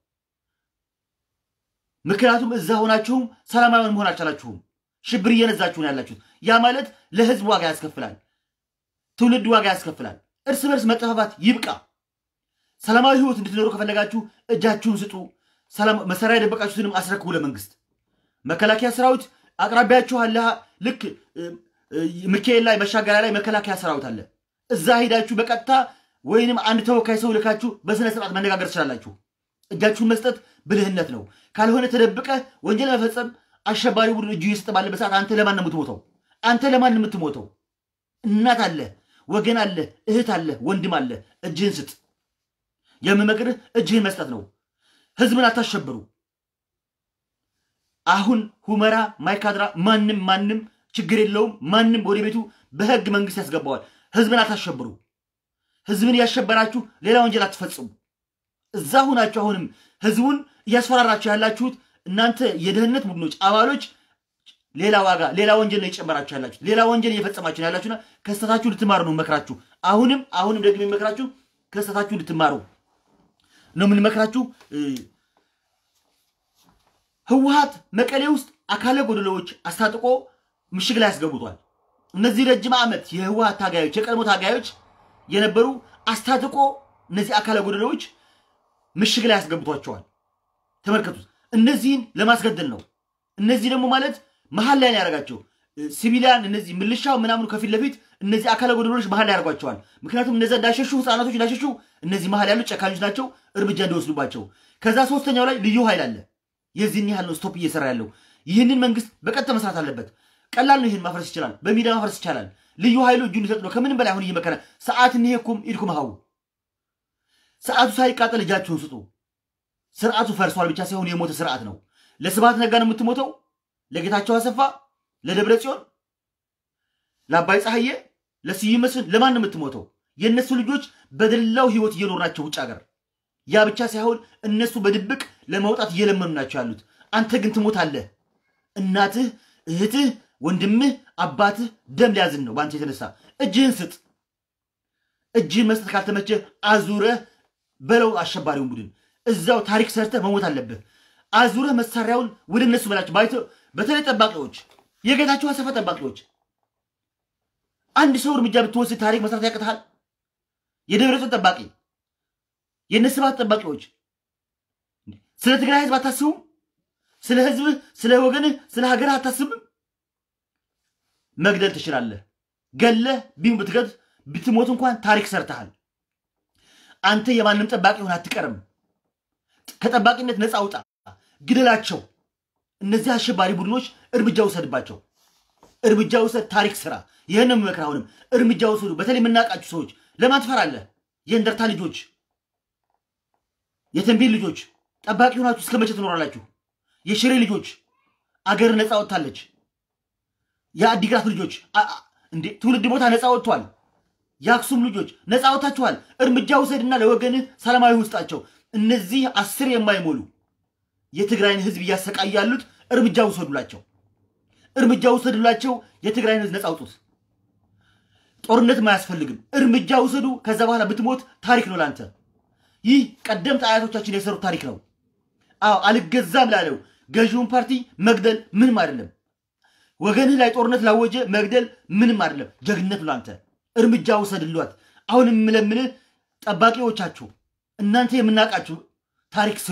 Speaker 2: ምክንያቱም እዛ ሆናችሁም ሰላማዊ መሆን አልቻላችሁም። ሽብር እየነዛችሁ ነው ያላችሁት። ያ ማለት ለህዝብ ዋጋ ያስከፍላል፣ ትውልድ ዋጋ ያስከፍላል። እርስ በርስ መጠፋፋት ይብቃ። ሰላማዊ ህይወት እንድትኖሩ ከፈለጋችሁ እጃችሁን ስጡ። ሰላም- መሳሪያ የደበቃችሁትንም አስረክቡ ለመንግስት። መከላከያ ሰራዊት አቅራቢያችሁ አለ። ልክ እ፣ እ፣ ሚካኤል ላይ መሻገሪያ ላይ መከላከያ ሰራዊት አለ። እዛ ሄዳችሁ በቀጥታ ወይንም አንድ ተወካይ ሰው ልካችሁ በስነ ስርዓት መነጋገር ትችላላችሁ። እጃችሁን መስጠት ብልህነት ነው። ካልሆነ ተደብቀ ወንጀል መፈጸም አሸባሪ ቡድን እጁ እየሰጠ ባለበት ሰዓት አንተ ለማን ነው የምትሞተው? አንተ ለማን ነው የምትሞተው? እናት አለ፣ ወገን አለ፣ እህት አለ፣ ወንድም አለ። እጅህን ስጥ። የምመክርህ እጅህን መስጠት ነው። ህዝብን አታሸብሩ። አሁን ሁመራ፣ ማይካድራ ማንም ማንም ችግር የለውም። ማንም ወደ ቤቱ በህግ መንግስት ያስገባዋል። ህዝብን አታሸብሩ። ህዝብን እያሸበራችሁ ሌላ ወንጀል አትፈጽሙ። እዛ ሁናችሁ አሁንም ህዝቡን እያስፈራራችሁ ያላችሁት እናንተ የደህንነት ቡድኖች አባሎች ሌላ ዋጋ ሌላ ወንጀል ነው እየጨመራችሁ ያላችሁት። ሌላ ወንጀል እየፈጸማችሁ ነው ያላችሁና ከስተታችሁ ልትማሩ ነው መክራችሁ። አሁንም አሁንም ደግሞ የሚመክራችሁ ከስተታችሁ ልትማሩ ነው የምንመክራችሁ። እ፣ ህወሀት መቀሌ ውስጥ አካለ ጎደሎዎች አስታጥቆ ምሽግ ላይ ያስገቡቷል። እነዚህ ረጅም ዓመት የህወሀት ታጋዮች የቀድሞ ታጋዮች የነበሩ አስታጥቆ እነዚህ አካለ ጎደሎዎች ምሽግ ላይ ያስገብቷቸዋል። ተመልከቱት። እነዚህን ለማስገደል ነው። እነዚህ ደግሞ ማለት መሀል ላይ ነው ያደረጋቸው ሲቪሊያን እነዚህ ምልሻው ምናምኑ ከፊት ለፊት እነዚህ አካለ ጎደሎች መሀል ላይ ያደርጓቸዋል። ምክንያቱም እነዚ እንዳሸሹ ህፃናቶች እንዳሸሹ እነዚህ መሀል ያሉት ጨካኞች ናቸው፣ እርምጃ እንዲወስዱባቸው። ከዛ ሶስተኛው ላይ ልዩ ኃይል አለ። የዚህን ያህል ነው ስቶፕ እየሰራ ያለው። ይህንን መንግስት በቀጥታ መስራት አለበት። ቀላል ነው። ይህን ማፍረስ ይችላል። በሚዲያ ማፍረስ ይቻላል። ልዩ ኃይሉ እጁ ሊሰጥ ነው። ከምንም በላይ አሁን እየመከረ ሰዓት እንሄኩም ኢድኩም ሀው ሰዓቱ ሳይቃጠል እጃችሁን ስጡ። ስርዓቱ ፈርሷል ብቻ ሳይሆን የሞተ ስርዓት ነው። ለስብሐት ነጋ ነው የምትሞተው፣ ለጌታቸው አሰፋ፣ ለደብረ ጽዮን፣ ለአባይ ፀሐዬ፣ ለስዩም መስፍን ለማን ነው የምትሞተው? የእነሱ ልጆች በደላው ህይወት እየኖሩ ናቸው ውጭ ሀገር። ያ ብቻ ሳይሆን እነሱ በድብቅ ለመውጣት እየለመኑ ናቸው ያሉት። አንተ ግን ትሞታለህ። እናትህ፣ እህትህ፣ ወንድምህ፣ አባትህ ደም ሊያዝን ነው በአንተ የተነሳ። እጅህን ስጥ። እጅህን መስጠት ካልተመቸ አዙረህ በለው አሸባሪውን ቡድን እዛው ታሪክ ሰርተህ መሞት አለብህ። አዙረህ መሳሪያውን ወደ እነሱ በላቸው። ባይቶ በተለይ ጠባቂዎች፣ የጌታቸው አሰፋ ጠባቂዎች አንድ ሰው እርምጃ ብትወስድ ታሪክ መስራት ያቅትሃል? የደብረጽዮን ጠባቂ የእነ ስብሃት ጠባቂዎች ስለ ትግራይ ህዝብ አታስቡም? ስለ ህዝብህ፣ ስለ ወገንህ፣ ስለ ሀገርህ አታስብም? መግደል ትችላለህ። ገለህ ቢም ብትገድ ብትሞት እንኳን ታሪክ ሰርተሃል። አንተ የማንም ጠባቂ ሆን አትቀርም። ከጠባቂነት ነፃ አውጣ፣ ግደላቸው። እነዚህ አሸባሪ ቡድኖች እርምጃ ውሰድባቸው። እርምጃ ውሰድ፣ ታሪክ ስራ። ይህን የምመክር አሁንም እርምጃ ውሰዱ። በተለይ የምናውቃችሁ ሰዎች ለማን ትፈራለህ? የእንደርታ ልጆች፣ የተንቤን ልጆች ጠባቂ ሆናችሁ እስከ መቼ ትኖራላችሁ? የሽሬ ልጆች አገር ነፃ ወጥታለች። የአዲግራት ልጆች እንዴ ትውልድ ቦታ ነፃ ወጥቷል። የአክሱም ልጆች ነፃ ወጥታችኋል። እርምጃ ውሰድና ለወገንህ ሰላማዊ ውስጣቸው እነዚህ አስር የማይሞሉ የትግራይን ህዝብ እያሰቃዩ ያሉት እርምጃ ውሰዱላቸው። እርምጃ ውሰዱላቸው። የትግራይን ህዝብ ነፃ አውጡት። ጦርነትም አያስፈልግም። እርምጃ ውሰዱ። ከዛ በኋላ ብትሞት ታሪክ ነው ላንተ። ይህ ቀደምት አያቶቻችን የሰሩት ታሪክ ነው። አዎ አልገዛም ላለው ገዢውን ፓርቲ መግደል ምንም አይደለም። ወገንህ ላይ ጦርነት ላወጀ መግደል ምንም አይደለም። ጀግነት ላንተ። እርምጃ ውሰድሏት። አሁን የምለምንህ ጠባቂዎቻችሁ እናንተ የምናውቃችሁ ታሪክ ስሩ፣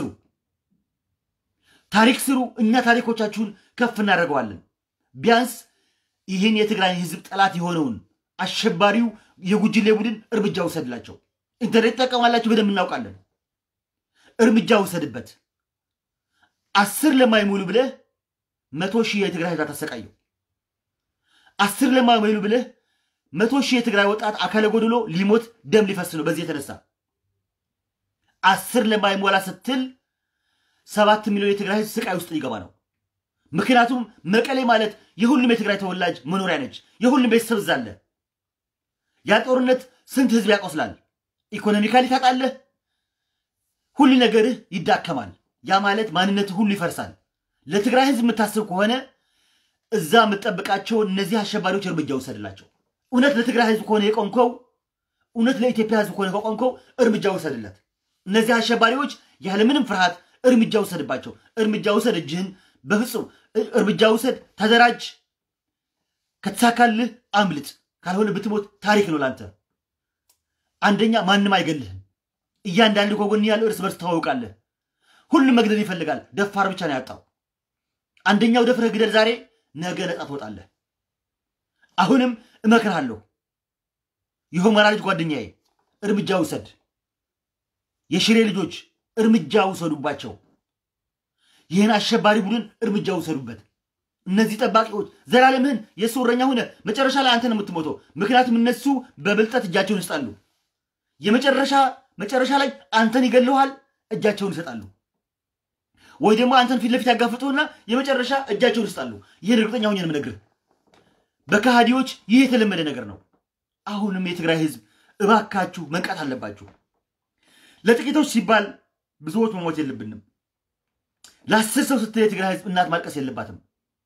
Speaker 2: ታሪክ ስሩ። እኛ ታሪኮቻችሁን ከፍ እናደርገዋለን። ቢያንስ ይህን የትግራይ ህዝብ ጠላት የሆነውን አሸባሪው የጉጅሌ ቡድን እርምጃ ውሰድላቸው። ኢንተርኔት ትጠቀማላችሁ፣ በደንብ እናውቃለን። እርምጃ ውሰድበት። አስር ለማይሞሉ ብለህ መቶ ሺህ የትግራይ ህዝብ አታሰቃየው። አስር ለማይሞሉ ብለህ መቶ ሺህ የትግራይ ወጣት አካለ ጎድሎ ሊሞት ደም ሊፈስ ነው። በዚህ የተነሳ አስር ለማይሞላ ስትል ሰባት ሚሊዮን የትግራይ ህዝብ ስቃይ ውስጥ ሊገባ ነው። ምክንያቱም መቀሌ ማለት የሁሉም የትግራይ ተወላጅ መኖሪያ ነች። የሁሉም ቤተሰብ እዛ አለ። ያ ጦርነት ስንት ህዝብ ያቆስላል። ኢኮኖሚካሊ ታጣለህ። ሁሉ ነገርህ ይዳከማል። ያ ማለት ማንነት ሁሉ ይፈርሳል። ለትግራይ ህዝብ የምታስብ ከሆነ እዛ የምትጠብቃቸው እነዚህ አሸባሪዎች እርምጃ ውሰድላቸው። እውነት ለትግራይ ህዝብ ከሆነ የቆምከው፣ እውነት ለኢትዮጵያ ህዝብ ከሆነ ከቆምከው እርምጃ ውሰድለት። እነዚህ አሸባሪዎች ያለምንም ፍርሃት እርምጃ ውሰድባቸው። እርምጃ ውሰድ፣ እጅህን በፍጹም እርምጃ ውሰድ፣ ተደራጅ። ከተሳካልህ አምልጥ፣ ካልሆነ ብትሞት ታሪክ ነው ላንተ። አንደኛ ማንም አይገልህም። እያንዳንዱ ከጎን ያለው እርስ በርስ ታዋውቃለህ። ሁሉም መግደል ይፈልጋል። ደፋር ብቻ ነው ያጣው። አንደኛው ደፍረህ ግደል ዛሬ፣ ነገ ነጻ ትወጣለህ። አሁንም እመክርሃለሁ፣ የሁመራ ልጅ ጓደኛዬ እርምጃ ውሰድ። የሽሬ ልጆች እርምጃ ውሰዱባቸው። ይህን አሸባሪ ቡድን እርምጃ ውሰዱበት። እነዚህ ጠባቂዎች ዘላለምህን የእሱ እረኛ ሆነ መጨረሻ ላይ አንተ ነው የምትሞተው። ምክንያቱም እነሱ በብልጠት እጃቸውን ይስጣሉ። የመጨረሻ መጨረሻ ላይ አንተን ይገለዋል፣ እጃቸውን ይሰጣሉ። ወይ ደግሞ አንተን ፊት ለፊት ያጋፍጡና የመጨረሻ እጃቸውን ይስጣሉ። ይህን እርግጠኛ ሆኜ ነው የምነግርህ። በከሃዲዎች ይህ የተለመደ ነገር ነው። አሁንም የትግራይ ህዝብ እባካችሁ መንቃት አለባችሁ። ለጥቂቶች ሲባል ብዙዎች መሞት የለብንም። ለአስር ሰው ስትል የትግራይ ህዝብ እናት ማልቀስ የለባትም።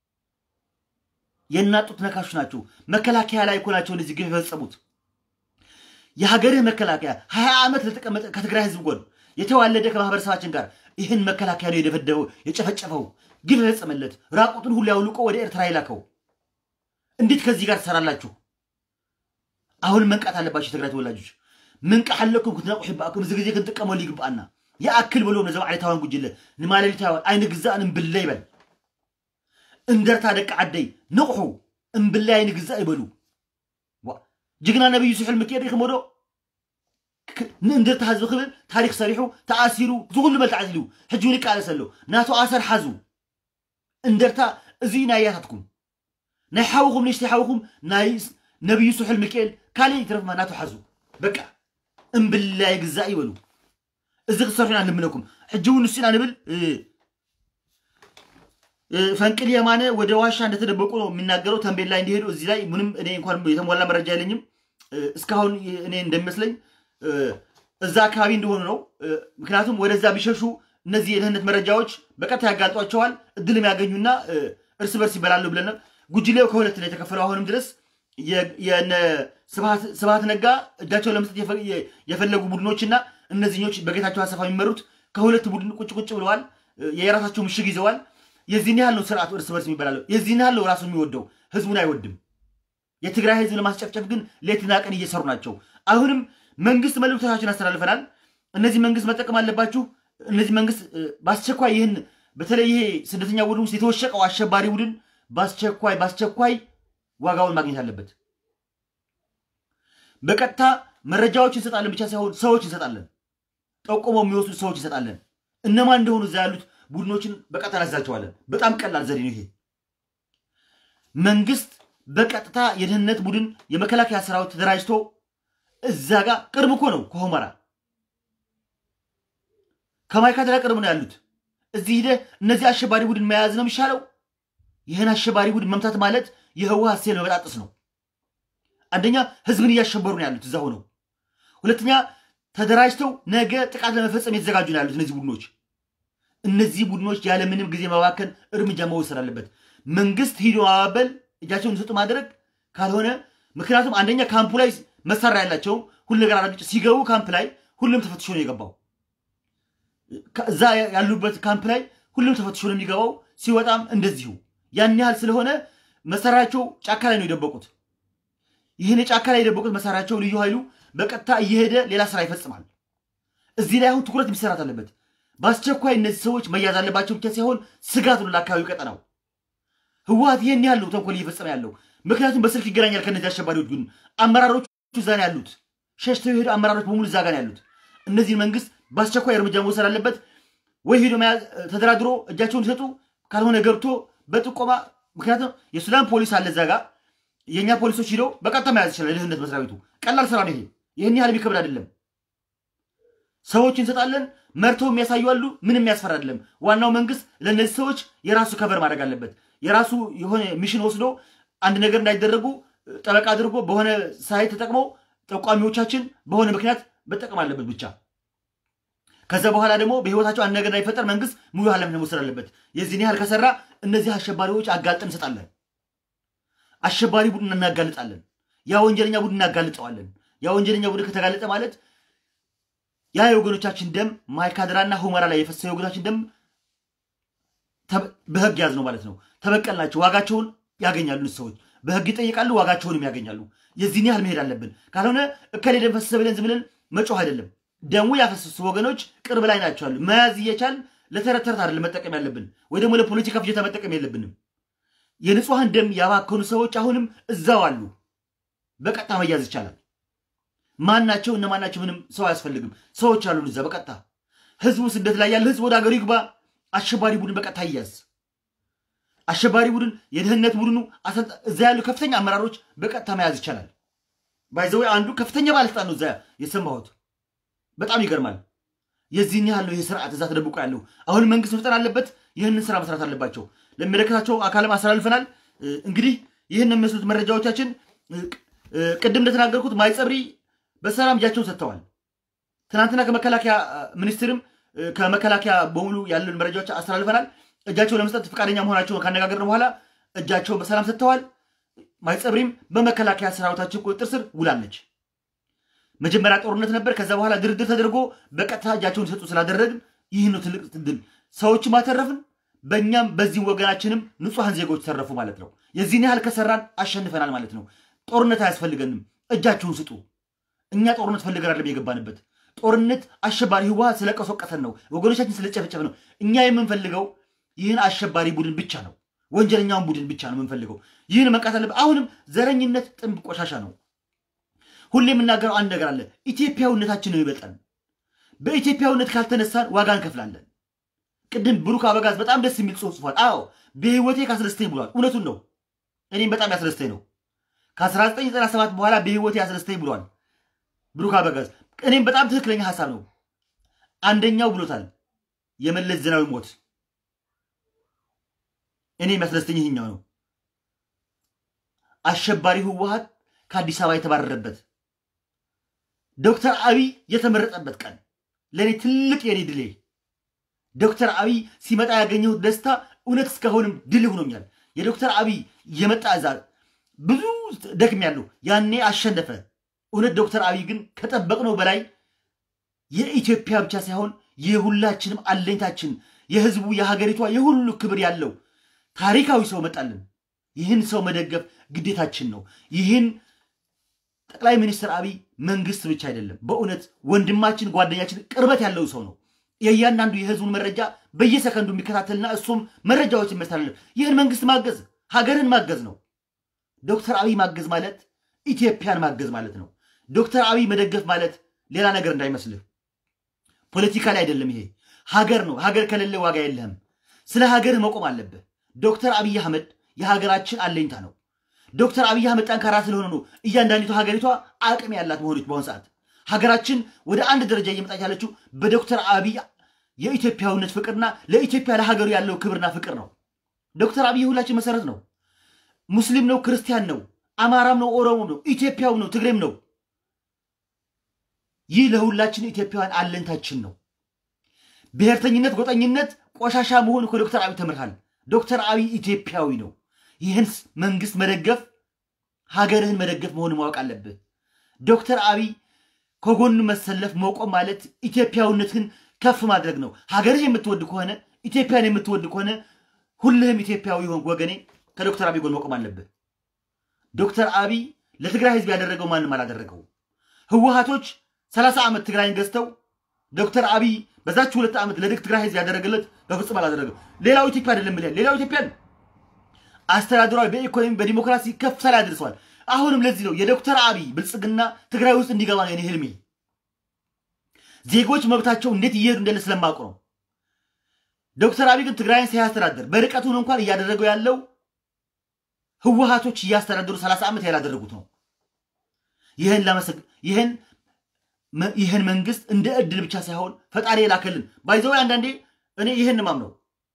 Speaker 2: የእናት ጡት ነካሾች ናችሁ። መከላከያ ላይ እኮ ናቸው እንደዚህ ግፍ የፈጸሙት። የሀገርህ መከላከያ ሀያ ዓመት ለተቀመጠ ከትግራይ ህዝብ ጎን የተዋለደ ከማህበረሰባችን ጋር ይህን መከላከያ ነው የደበደበው፣ የጨፈጨፈው፣ ግፍ የፈጸመለት ራቁቱን ሁሉ ያውልቆ ወደ ኤርትራ የላከው። እንዴት ከዚህ ጋር ትሰራላችሁ? አሁን መንቃት አለባቸው የትግራይ ተወላጆች። ምንቃሓለኩም ክትነቑሑ ይባእኩም እዚ ግዜ ክንጥቀመሉ ይግባአና ይኣክል ብሎም ነዞም ዓሌታውያን ጉጅለ ንማለሊታውያን ኣይነ ግዛእን እምብለ ይበል እንደርታ ደቂ ዓደይ ንቑሑ እምብለ ኣይነ ግዛእ ይበሉ ጅግና ነብዩ ስሑል ምክኤድ ኢኹም ዶ ንእንደርታ ህዝቢ ክብል ታሪክ ሰሪሑ ተኣሲሩ ዝኩሉ መልትዓት ኢሉ ሕጂ እውን ይቃለስ ኣሎ ናቱ ኣሰር ሓዙ እንደርታ እዚ ናይ ያታትኩም ናይ ሓውኹም ንእሽተይ ሓውኹም ናይ ነብዩ ስሑል ሚካኤል ካሊእ ይትረፍማ ናቱ ሓዙ በቃ እምብላይ ግዛእ ይበሉ እዚ ክሰርሑ ኢና ንልምነኩም ሕጂ እውን ንሱ ኢና ንብል ፈንቅል የማነ ወደ ዋሻ እንደተደበቁ ነው የሚናገረው ተንቤን ላይ እንዲሄዱ እዚህ ላይ ምንም እኔ እንኳን የተሞላ መረጃ የለኝም እስካሁን እኔ እንደሚመስለኝ እዛ አካባቢ እንደሆኑ ነው ምክንያቱም ወደዛ ቢሸሹ እነዚህ የደህንነት መረጃዎች በቀጥታ ያጋልጧቸዋል እድልም ያገኙና እርስ በርስ ይበላሉ ብለን ጉጅሌው ከሁለት ነው የተከፈለው አሁንም ድረስ የነ ስብሃት ነጋ እጃቸውን ለመስጠት የፈለጉ ቡድኖችና እነዚህኞች በጌታቸው አሰፋ የሚመሩት ከሁለት ቡድን ቁጭ ቁጭ ብለዋል። የራሳቸው ምሽግ ይዘዋል። የዚህን ያህል ነው ስርዓቱ እርስ በርስ የሚበላለው። የዚህን ያህል ነው ራሱ የሚወደው፣ ህዝቡን አይወድም። የትግራይ ህዝብ ለማስጨፍጨፍ ግን ሌትና ቀን እየሰሩ ናቸው። አሁንም መንግስት መልእክቶቻችን አስተላልፈናል። እነዚህ መንግስት መጠቀም አለባችሁ። እነዚህ መንግስት እ፣ በአስቸኳይ ይህን በተለይ ይሄ ስደተኛ ቡድን ውስጥ የተወሸቀው አሸባሪ ቡድን በአስቸኳይ በአስቸኳይ ዋጋውን ማግኘት አለበት። በቀጥታ መረጃዎች እንሰጣለን ብቻ ሳይሆን ሰዎች እንሰጣለን። ጠቁመው የሚወስዱ ሰዎች እንሰጣለን። እነማን እንደሆኑ እዛ ያሉት ቡድኖችን በቀጥታ እናዛቸዋለን። በጣም ቀላል ዘዴ ነው ይሄ። መንግስት በቀጥታ የደህንነት ቡድን የመከላከያ ሰራዊት ተደራጅቶ እዛ ጋር ቅርብ እኮ ነው ከሁመራ ከማይካድራ ቅርብ ነው ያሉት። እዚህ ሂደህ እነዚህ አሸባሪ ቡድን መያዝ ነው የሚሻለው። ይህን አሸባሪ ቡድን መምታት ማለት የህወሓት ሴል መበጣጠስ ነው። አንደኛ ህዝብን እያሸበሩ ነው ያሉት እዛ ሆነው፣ ሁለተኛ ተደራጅተው ነገ ጥቃት ለመፈጸም የተዘጋጁ ነው ያሉት እነዚህ ቡድኖች። እነዚህ ቡድኖች ያለምንም ጊዜ መባከን እርምጃ መወሰድ አለበት። መንግስት ሂዶ ማባበል፣ እጃቸውን እንዲሰጡ ማድረግ ካልሆነ ምክንያቱም አንደኛ ካምፑ ላይ መሳሪያ ያላቸው ሁሉ ነገር አራጭ ሲገቡ ካምፕ ላይ ሁሉም ተፈትሾ ነው የገባው። እዛ ያሉበት ካምፕ ላይ ሁሉም ተፈትሾ ነው የሚገባው። ሲወጣም እንደዚሁ ያን ያህል ስለሆነ መሳሪያቸው ጫካ ላይ ነው የደበቁት። ይህን ጫካ ላይ የደበቁት መሳሪያቸው ልዩ ኃይሉ በቀጥታ እየሄደ ሌላ ስራ ይፈጽማል። እዚህ ላይ አሁን ትኩረት የሚሰራት አለበት። በአስቸኳይ እነዚህ ሰዎች መያዝ አለባቸው ብቻ ሳይሆን ስጋት ነው ለአካባቢው ቀጠናው። ህወሓት ይህን ያህል ነው ተንኮል እየፈጸመ ያለው። ምክንያቱም በስልክ ይገናኛል ከእነዚህ አሸባሪዎች ግን አመራሮቹ እዛ ነው ያሉት። ሸሽተው የሄዱ አመራሮች በሙሉ እዛ ጋር ነው ያሉት። እነዚህን መንግስት በአስቸኳይ እርምጃ መውሰድ አለበት። ወይ ሄዶ መያዝ ተደራድሮ እጃቸውን ሲሰጡ፣ ካልሆነ ገብቶ በጥቆማ ምክንያቱም የሱዳን ፖሊስ አለ እዛ ጋር የእኛ ፖሊሶች ሂደው በቀጥታ መያዝ ይችላል። የደህንነት መስሪያ ቤቱ ቀላል ስራ ነው ይሄ። ይህን ያህል የሚከብድ አይደለም። ሰዎች እንሰጣለን፣ መርተው የሚያሳዩ አሉ። ምንም የሚያስፈራ አይደለም። ዋናው መንግስት ለእነዚህ ሰዎች የራሱ ከቨር ማድረግ አለበት። የራሱ የሆነ ሚሽን ወስዶ አንድ ነገር እንዳይደረጉ ጠበቃ አድርጎ በሆነ ሳይት ተጠቅመው ጠቋሚዎቻችን በሆነ ምክንያት መጠቀም አለበት ብቻ። ከዛ በኋላ ደግሞ በህይወታቸው አንድ ነገር እንዳይፈጠር መንግስት ሙሉ ኃላፊነት መውሰድ አለበት። የዚህን ያህል ከሰራ እነዚህ አሸባሪዎች አጋልጠን እንሰጣለን። አሸባሪ ቡድን እናጋልጣለን። ያ ወንጀለኛ ቡድን እናጋልጠዋለን። ያ ወንጀለኛ ቡድን ከተጋለጠ ማለት ያ የወገኖቻችን ደም ማይካድራና ሁመራ ላይ የፈሰሰ የወገኖቻችን ደም በህግ ያዝ ነው ማለት ነው። ተበቀልናቸው፣ ዋጋቸውን ያገኛሉ። እነዚህ ሰዎች በህግ ይጠይቃሉ፣ ዋጋቸውንም ያገኛሉ። የዚህን ያህል መሄድ አለብን። ካልሆነ እከሌ ደም ፈሰሰ ብለን ዝም ብለን መጮህ አይደለም። ደሙ ያፈሰሱ ወገኖች ቅርብ ላይ ናቸው አሉ። መያዝ እየቻል ለተረት ተረት አይደለም መጠቀም ያለብን፣ ወይ ደግሞ ለፖለቲካ ፍጆታ መጠቀም የለብንም። የንጹሐን ደም ያባከኑ ሰዎች አሁንም እዛው አሉ። በቀጥታ መያዝ ይቻላል። ማን ናቸው እነማን ናቸው? ምንም ሰው አያስፈልግም። ሰዎች አሉን እዛ በቀጥታ ህዝቡ ስደት ላይ ያለ ህዝብ ወደ ሀገሩ ይግባ። አሸባሪ ቡድን በቀጥታ ይያዝ። አሸባሪ ቡድን የደህንነት ቡድኑ እዛ ያሉ ከፍተኛ አመራሮች በቀጥታ መያዝ ይቻላል። ባይዘወይ አንዱ ከፍተኛ ባለስልጣን ነው እዛ የሰማሁት። በጣም ይገርማል። የዚህን ያህል ነው ይህ ስርዓት እዛ ተደብቆ ያለው። አሁን መንግስት መፍጠን አለበት። ይህንን ስራ መስራት አለባቸው። ለሚመለከታቸው አካልም አስተላልፈናል። እንግዲህ ይህን የሚመስሉት መረጃዎቻችን ቅድም እንደተናገርኩት ማይጸብሪ በሰላም እጃቸውን ሰጥተዋል። ትናንትና ከመከላከያ ሚኒስትርም ከመከላከያ በሙሉ ያለን መረጃዎች አስተላልፈናል። እጃቸውን ለመስጠት ፈቃደኛ መሆናቸውን ካነጋገርን በኋላ እጃቸውን በሰላም ሰጥተዋል። ማይጸብሪም በመከላከያ ሰራዊታችን ቁጥጥር ስር ውላለች። መጀመሪያ ጦርነት ነበር። ከዛ በኋላ ድርድር ተደርጎ በቀጥታ እጃቸውን ሰጡ ስላደረግን ይህ ነው ትልቅ ድል። ሰዎችም አተረፍን፣ በእኛም በዚህ ወገናችንም ንጹሐን ዜጎች ተረፉ ማለት ነው። የዚህን ያህል ከሰራን አሸንፈናል ማለት ነው። ጦርነት አያስፈልገንም። እጃችሁን ስጡ። እኛ ጦርነት ፈልገን አይደለም የገባንበት። ጦርነት አሸባሪ ህወሓት ስለቀሰቀሰን ነው፣ ወገኖቻችን ስለጨፈጨፈ ነው። እኛ የምንፈልገው ይህን አሸባሪ ቡድን ብቻ ነው፣ ወንጀለኛውን ቡድን ብቻ ነው የምንፈልገው። ይህን መቃት አለበት። አሁንም ዘረኝነት ጥንብ ቆሻሻ ነው። ሁሌ የምናገረው አንድ ነገር አለ። ኢትዮጵያዊነታችን ነው ይበልጠን። በኢትዮጵያዊነት ካልተነሳን ዋጋ እንከፍላለን። ቅድም ብሩክ አበጋዝ በጣም ደስ የሚል ጽሑፍ ጽፏል። አዎ በህይወቴ ካስደስተኝ ብሏል። እውነቱን ነው። እኔም በጣም ያስደስተኝ ነው። ከ1997 በኋላ በህይወቴ ያስደስተኝ ብሏል ብሩክ አበጋዝ። እኔም በጣም ትክክለኛ ሀሳብ ነው። አንደኛው ብሎታል የመለስ ዜናዊ ሞት። እኔ የሚያስደስተኝ ይህኛው ነው። አሸባሪ ህወሓት ከአዲስ አበባ የተባረረበት ዶክተር አብይ የተመረጠበት ቀን ለእኔ ትልቅ የኔ ድሌ። ዶክተር አብይ ሲመጣ ያገኘሁት ደስታ እውነት እስካሁንም ድል ሆኖኛል። የዶክተር አብይ የመጣ እዛ ብዙ ደክም ያለው ያኔ አሸነፈ። እውነት ዶክተር አብይ ግን ከጠበቅነው በላይ የኢትዮጵያ ብቻ ሳይሆን የሁላችንም አለኝታችን፣ የህዝቡ፣ የሀገሪቷ የሁሉ ክብር ያለው ታሪካዊ ሰው መጣልን። ይህን ሰው መደገፍ ግዴታችን ነው። ይህን ጠቅላይ ሚኒስትር አብይ መንግስት ብቻ አይደለም፣ በእውነት ወንድማችን፣ ጓደኛችን፣ ቅርበት ያለው ሰው ነው። የእያንዳንዱ የህዝቡን መረጃ በየሰከንዱ የሚከታተልና እሱም መረጃዎችን የሚያስተላልፍ ይህን መንግስት ማገዝ ሀገርን ማገዝ ነው። ዶክተር አብይ ማገዝ ማለት ኢትዮጵያን ማገዝ ማለት ነው። ዶክተር አብይ መደገፍ ማለት ሌላ ነገር እንዳይመስልህ፣ ፖለቲካ ላይ አይደለም። ይሄ ሀገር ነው። ሀገር ከሌለ ዋጋ የለህም። ስለ ሀገርህ መቆም አለብህ። ዶክተር አብይ አህመድ የሀገራችን አለኝታ ነው። ዶክተር አብይ አህመድ ጠንካራ ስለሆነ ነው እያንዳንዲቱ ሀገሪቷ አቅም ያላት መሆኖች በአሁኑ ሰዓት ሀገራችን ወደ አንድ ደረጃ እየመጣች ያለችው በዶክተር አብይ የኢትዮጵያዊነት ፍቅርና ለኢትዮጵያ ለሀገሩ ያለው ክብርና ፍቅር ነው። ዶክተር አብይ ሁላችን መሰረት ነው። ሙስሊም ነው፣ ክርስቲያን ነው፣ አማራም ነው፣ ኦሮሞም ነው፣ ኢትዮጵያው ነው፣ ትግሬም ነው። ይህ ለሁላችን ኢትዮጵያውያን አለንታችን ነው። ብሔርተኝነት፣ ጎጠኝነት ቆሻሻ መሆን ከዶክተር አብይ ተምርሃል። ዶክተር አብይ ኢትዮጵያዊ ነው። ይህን መንግስት መደገፍ ሀገርህን መደገፍ መሆን ማወቅ አለብህ። ዶክተር አብይ ከጎኑ መሰለፍ መቆም ማለት ኢትዮጵያዊነትህን ከፍ ማድረግ ነው። ሀገርህ የምትወድ ከሆነ ኢትዮጵያን የምትወድ ከሆነ ሁልህም ኢትዮጵያዊ ሆን ወገኔ ከዶክተር አብይ ጎን መቆም አለብህ። ዶክተር አብይ ለትግራይ ህዝብ ያደረገው ማንም አላደረገው። ህወሀቶች ሰላሳ ዓመት ትግራይን ገዝተው ዶክተር አብይ በዛች ሁለት ዓመት ለትግራይ ህዝብ ያደረገለት በፍጹም አላደረገው። ሌላው ኢትዮጵያ አይደለም ብለን ሌላው ኢትዮጵያን አስተዳደራዊ በኢኮኖሚ በዲሞክራሲ ከፍ ላይ አድርሰዋል። አሁንም ለዚህ ነው የዶክተር አብይ ብልጽግና ትግራይ ውስጥ እንዲገባ ነው የኔ ህልሜ። ዜጎች መብታቸው እንዴት እየሄዱ እንደለ ስለማውቅ ነው። ዶክተር አብይ ግን ትግራይን ሳያስተዳደር በርቀቱን እንኳን እያደረገው ያለው ህወሀቶች እያስተዳደሩ ሰላሳ ዓመት ያላደረጉት ነው። ይህን ለመሰግ ይህን ይህን መንግስት እንደ እድል ብቻ ሳይሆን ፈጣሪ የላከልን ባይዘው አንዳንዴ እኔ ይህን ማምነው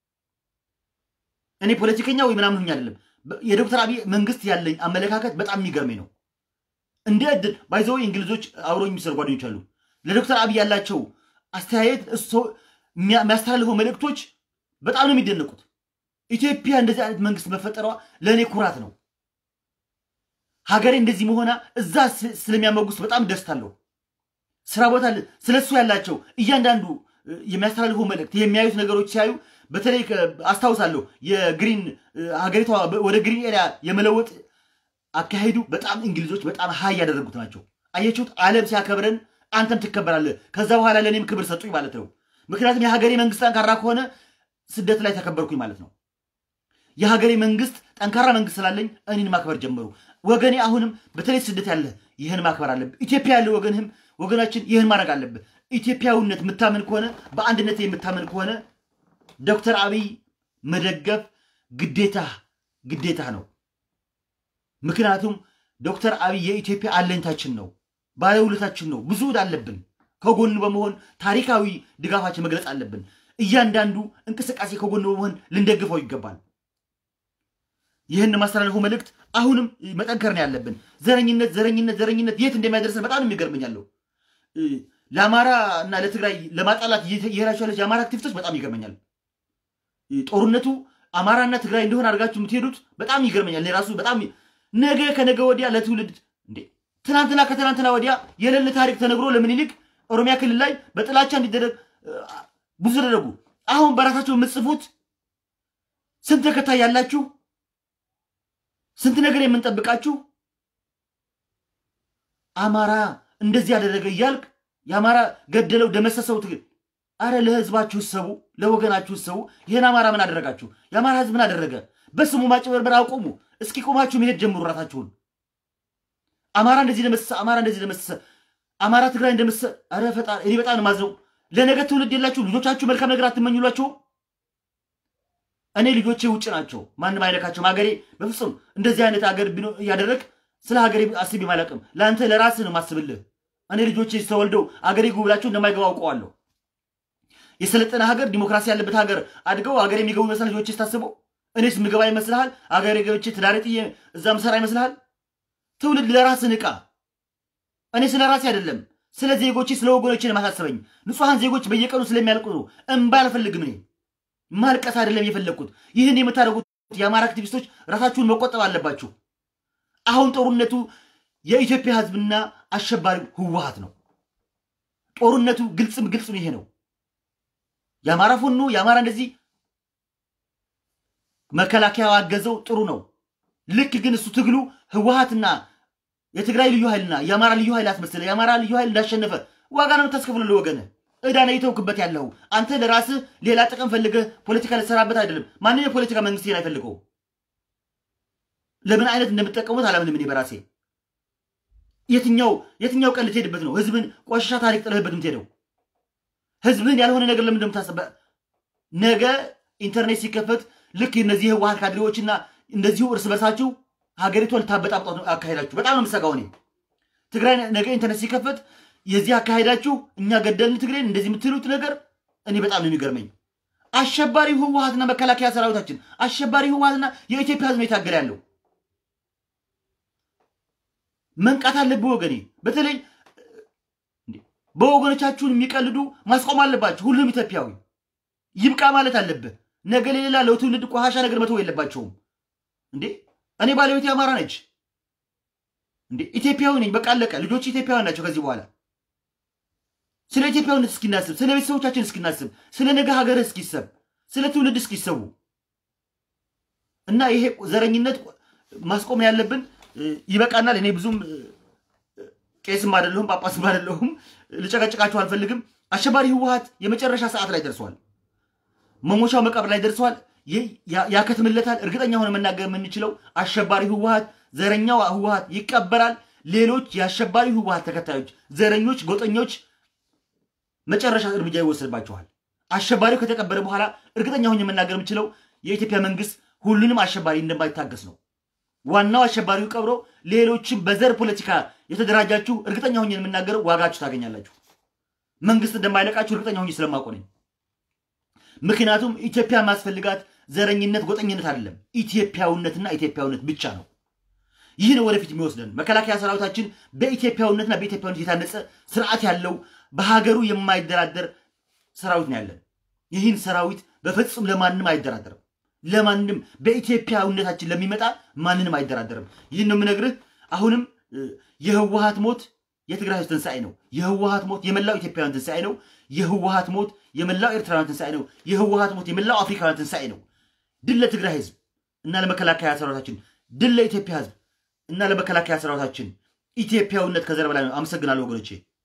Speaker 2: እኔ ፖለቲከኛ ወይ ምናምን ሁኝ አይደለም። የዶክተር አብይ መንግስት ያለኝ አመለካከት በጣም የሚገርመኝ ነው። እንደ እድል ባይዘው እንግሊዞች አብረው የሚሰሩ ጓደኞች አሉ። ለዶክተር አብይ ያላቸው አስተያየት እሱ የሚያስተላልፈው መልእክቶች በጣም ነው የሚደነቁት። ኢትዮጵያ እንደዚህ አይነት መንግስት መፈጠሯ ለእኔ ኩራት ነው። ሀገሬ እንደዚህ መሆና እዛ ስለሚያመጉስ በጣም ደስታ አለው። ስራ ቦታ ስለሱ ያላቸው እያንዳንዱ የሚያስተላልፈው መልእክት የሚያዩት ነገሮች ሲያዩ በተለይ አስታውሳለሁ የግሪን ሀገሪቷ ወደ ግሪን ኤሪያ የመለወጥ አካሄዱ በጣም እንግሊዞች በጣም ሀይ ያደረጉት ናቸው። አየችሁት? ዓለም ሲያከብረን አንተም ትከበራለህ። ከዛ በኋላ ለእኔም ክብር ሰጡኝ ማለት ነው። ምክንያቱም የሀገሬ መንግስት ጠንካራ ከሆነ ስደት ላይ ተከበርኩኝ ማለት ነው። የሀገሬ መንግስት ጠንካራ መንግስት ስላለኝ እኔን ማክበር ጀመሩ። ወገኔ አሁንም በተለይ ስደት ያለ ይህን ማክበር አለብህ። ኢትዮጵያ ያለ ወገንህም ወገናችን ይህን ማድረግ አለብህ። ኢትዮጵያዊነት የምታምን ከሆነ በአንድነት የምታምን ከሆነ ዶክተር አብይ መደገፍ ግዴታ ግዴታ ነው። ምክንያቱም ዶክተር አብይ የኢትዮጵያ አለኝታችን ነው፣ ባለውለታችን ነው። ብዙ ዕዳ አለብን። ከጎኑ በመሆን ታሪካዊ ድጋፋችን መግለጽ አለብን። እያንዳንዱ እንቅስቃሴ ከጎኑ በመሆን ልንደግፈው ይገባል። ይህን ማስተላለፉ መልእክት አሁንም መጠንከር ነው ያለብን። ዘረኝነት ዘረኝነት ዘረኝነት የት እንደሚያደርሰን በጣም ነው የሚገርመኛለሁ። ለአማራ እና ለትግራይ ለማጣላት እየሄዳችሁ ያለች የአማራ አክቲቪስቶች በጣም ይገርመኛል። ጦርነቱ አማራና ትግራይ እንደሆነ አድርጋችሁ የምትሄዱት በጣም ይገርመኛል። እኔ ራሱ በጣም ነገ ከነገ ወዲያ ለትውልድ እንዴ ትናንትና ከትናንትና ወዲያ የሌለ ታሪክ ተነግሮ ለምኒልክ ኦሮሚያ ክልል ላይ በጥላቻ እንዲደረግ ብዙ ተደረጉ። አሁን በራሳቸው የምትጽፉት ስንት ተከታይ ያላችሁ ስንት ነገር የምንጠብቃችሁ አማራ እንደዚህ ያደረገ እያልክ የአማራ ገደለው ደመሰሰው ትግል አረ ለህዝባችሁ ሰቡ፣ ለወገናችሁ ሰቡ። ይህን አማራ ምን አደረጋችሁ? የአማራ ህዝብ ምን አደረገ? በስሙ ማጭበርበር አቁሙ። እስኪ ቆማችሁ መሄድ ጀምሩ ራሳችሁን። አማራ እንደዚህ ደመሰሰ፣ አማራ እንደዚህ ደመሰሰ፣ አማራ ትግራይ እንደመሰ አረ ፈጣሪ፣ እኔ በጣም ማዝነው። ለነገ ትውልድ የላችሁ ልጆቻችሁ መልካም ነገር አትመኙላችሁም? እኔ ልጆቼ ውጭ ናቸው፣ ማንም አይነካቸውም። ሀገሬ በፍጹም እንደዚህ አይነት ሀገር እያደረግ ስለ ሀገሬ አስቤ አላውቅም። ለአንተ ለራስህ ነው ማስብልህ። እኔ ልጆቼ ተወልደው አገሬ ግቡ ብላቸው እንደማይገባ አውቀዋለሁ። የሰለጠነ ሀገር ዲሞክራሲ ያለበት ሀገር አድገው ሀገር የሚገቡ ይመስላል ልጆቼ ስታስበው። እኔስ ምገባ ይመስልሃል? አገሬ ገብቼ ትዳሬ ጥዬ እዛ ምሰራ ይመስልሃል? ትውልድ ለራስህ ንቃ። እኔ ስለ ራሴ አይደለም ስለ ዜጎቼ ስለ ወገኖቼ ማሳሰበኝ። ንጹሐን ዜጎች በየቀኑ ስለሚያልቁ ነው። እምባ አልፈልግም። እኔ ማልቀስ አይደለም የፈለግኩት። ይህን የምታደርጉት የአማራ አክቲቪስቶች ራሳችሁን መቆጠብ አለባችሁ። አሁን ጦርነቱ የኢትዮጵያ ህዝብና አሸባሪ ህወሀት ነው። ጦርነቱ ግልጽም ግልጽ ይሄ ነው። የአማራ ፎኖ የአማራ እንደዚህ መከላከያ አገዘው ጥሩ ነው። ልክ ግን እሱ ትግሉ ህወሀትና የትግራይ ልዩ ኃይልና የአማራ ልዩ ኃይል አስመስለ የአማራ ልዩ ኃይል እንዳሸነፈ ዋጋ ነው የምታስከፍለው ለወገንህ። ዕዳ ነው የተውክበት ያለው አንተ ለራስህ ሌላ ጥቅም ፈልገህ ፖለቲካ ልትሰራበት አይደለም። ማንም የፖለቲካ መንግስት ይሄን አይፈልገው። ለምን አይነት እንደምትጠቀሙት አላምንም እኔ በራሴ የትኛው የትኛው ቀን ልትሄድበት ነው? ህዝብን ቆሻሻ ታሪክ ጥለህበት የምትሄደው ህዝብን ያልሆነ ነገር ለምን እንደምታስበ ነገ ኢንተርኔት ሲከፈት ልክ እነዚህ የህወሀት ካድሬዎችና እንደዚሁ እርስ በርሳችሁ ሀገሪቷ ልታበጣብጧት አካሄዳችሁ በጣም ነው የምሰጋው እኔ። ትግራይ ነገ ኢንተርኔት ሲከፈት የዚህ አካሄዳችሁ እኛ ገደልን ትግሬን እንደዚህ የምትሉት ነገር እኔ በጣም ነው የሚገርመኝ። አሸባሪው ህወሀትና መከላከያ ሰራዊታችን አሸባሪ ህወሀትና የኢትዮጵያ ህዝብ ነው የታገለ ያለው። መንቃት አለብህ ወገኔ። በተለይ በወገኖቻችሁን የሚቀልዱ ማስቆም አለባቸው። ሁሉም ኢትዮጵያዊ ይብቃ ማለት አለብህ። ነገ ለሌላ ለትውልድ ቆሻሻ ነገር መተው የለባቸውም። እንዴ እኔ ባለቤቴ አማራ ነች እንዴ ኢትዮጵያዊ ነኝ። በቃ አለቀ። ልጆች ኢትዮጵያውያን ናቸው። ከዚህ በኋላ ስለ ኢትዮጵያዊነት እስኪናስብ፣ ስለ ቤተሰቦቻችን እስኪናስብ፣ ስለ ነገ ሀገር እስኪሰብ፣ ስለ ትውልድ እስኪሰቡ እና ይሄ ዘረኝነት ማስቆም ያለብን ይበቃናል። እኔ ብዙም ቄስም አይደለሁም ጳጳስም አይደለሁም። ልጨቀጭቃችሁ አልፈልግም። አሸባሪ ህወሀት የመጨረሻ ሰዓት ላይ ደርሷል። መሞሻው መቃብር ላይ ደርሷል። ያከትምለታል። እርግጠኛ ሆነ መናገር የምንችለው አሸባሪ ህወሀት ዘረኛው ህወሀት ይቀበራል። ሌሎች የአሸባሪ ህወሀት ተከታዮች፣ ዘረኞች፣ ጎጠኞች መጨረሻ እርምጃ ይወሰድባቸዋል። አሸባሪው ከተቀበረ በኋላ እርግጠኛ ሆኜ መናገር የምችለው የኢትዮጵያ መንግስት ሁሉንም አሸባሪ እንደማይታገስ ነው። ዋናው አሸባሪው ቀብሮ ሌሎችም በዘር ፖለቲካ የተደራጃችሁ እርግጠኛ ሆኜ የምናገረው ዋጋችሁ ታገኛላችሁ። መንግስት እንደማይለቃችሁ እርግጠኛ ሆኜ ስለማውቅ ነኝ። ምክንያቱም ኢትዮጵያ ማስፈልጋት ዘረኝነት፣ ጎጠኝነት አይደለም፣ ኢትዮጵያዊነትና ኢትዮጵያዊነት ብቻ ነው። ይህ ነው ወደፊት የሚወስደን። መከላከያ ሰራዊታችን በኢትዮጵያዊነትና በኢትዮጵያዊነት የታነጸ ስርዓት ያለው በሀገሩ የማይደራደር ሰራዊት ነው ያለን። ይህን ሰራዊት በፍጹም ለማንም አይደራደርም። ለማንም በኢትዮጵያዊነታችን ለሚመጣ ማንንም አይደራደርም። ይህን ነው የምነግርህ። አሁንም የህወሀት ሞት የትግራይ ህዝብ ትንሣኤ ነው። የህወሀት ሞት የመላው ኢትዮጵያውያን ትንሣኤ ነው። የህወሀት ሞት የመላው ኤርትራውያን ትንሣኤ ነው። የህወሀት ሞት የመላው አፍሪካውያን ትንሣኤ ነው። ድል ለትግራይ ህዝብ እና ለመከላከያ ሰራዊታችን፣ ድል ለኢትዮጵያ ህዝብ እና ለመከላከያ ሰራዊታችን። ኢትዮጵያዊነት ከዘር በላይ ነው። አመሰግናለሁ ወገኖቼ።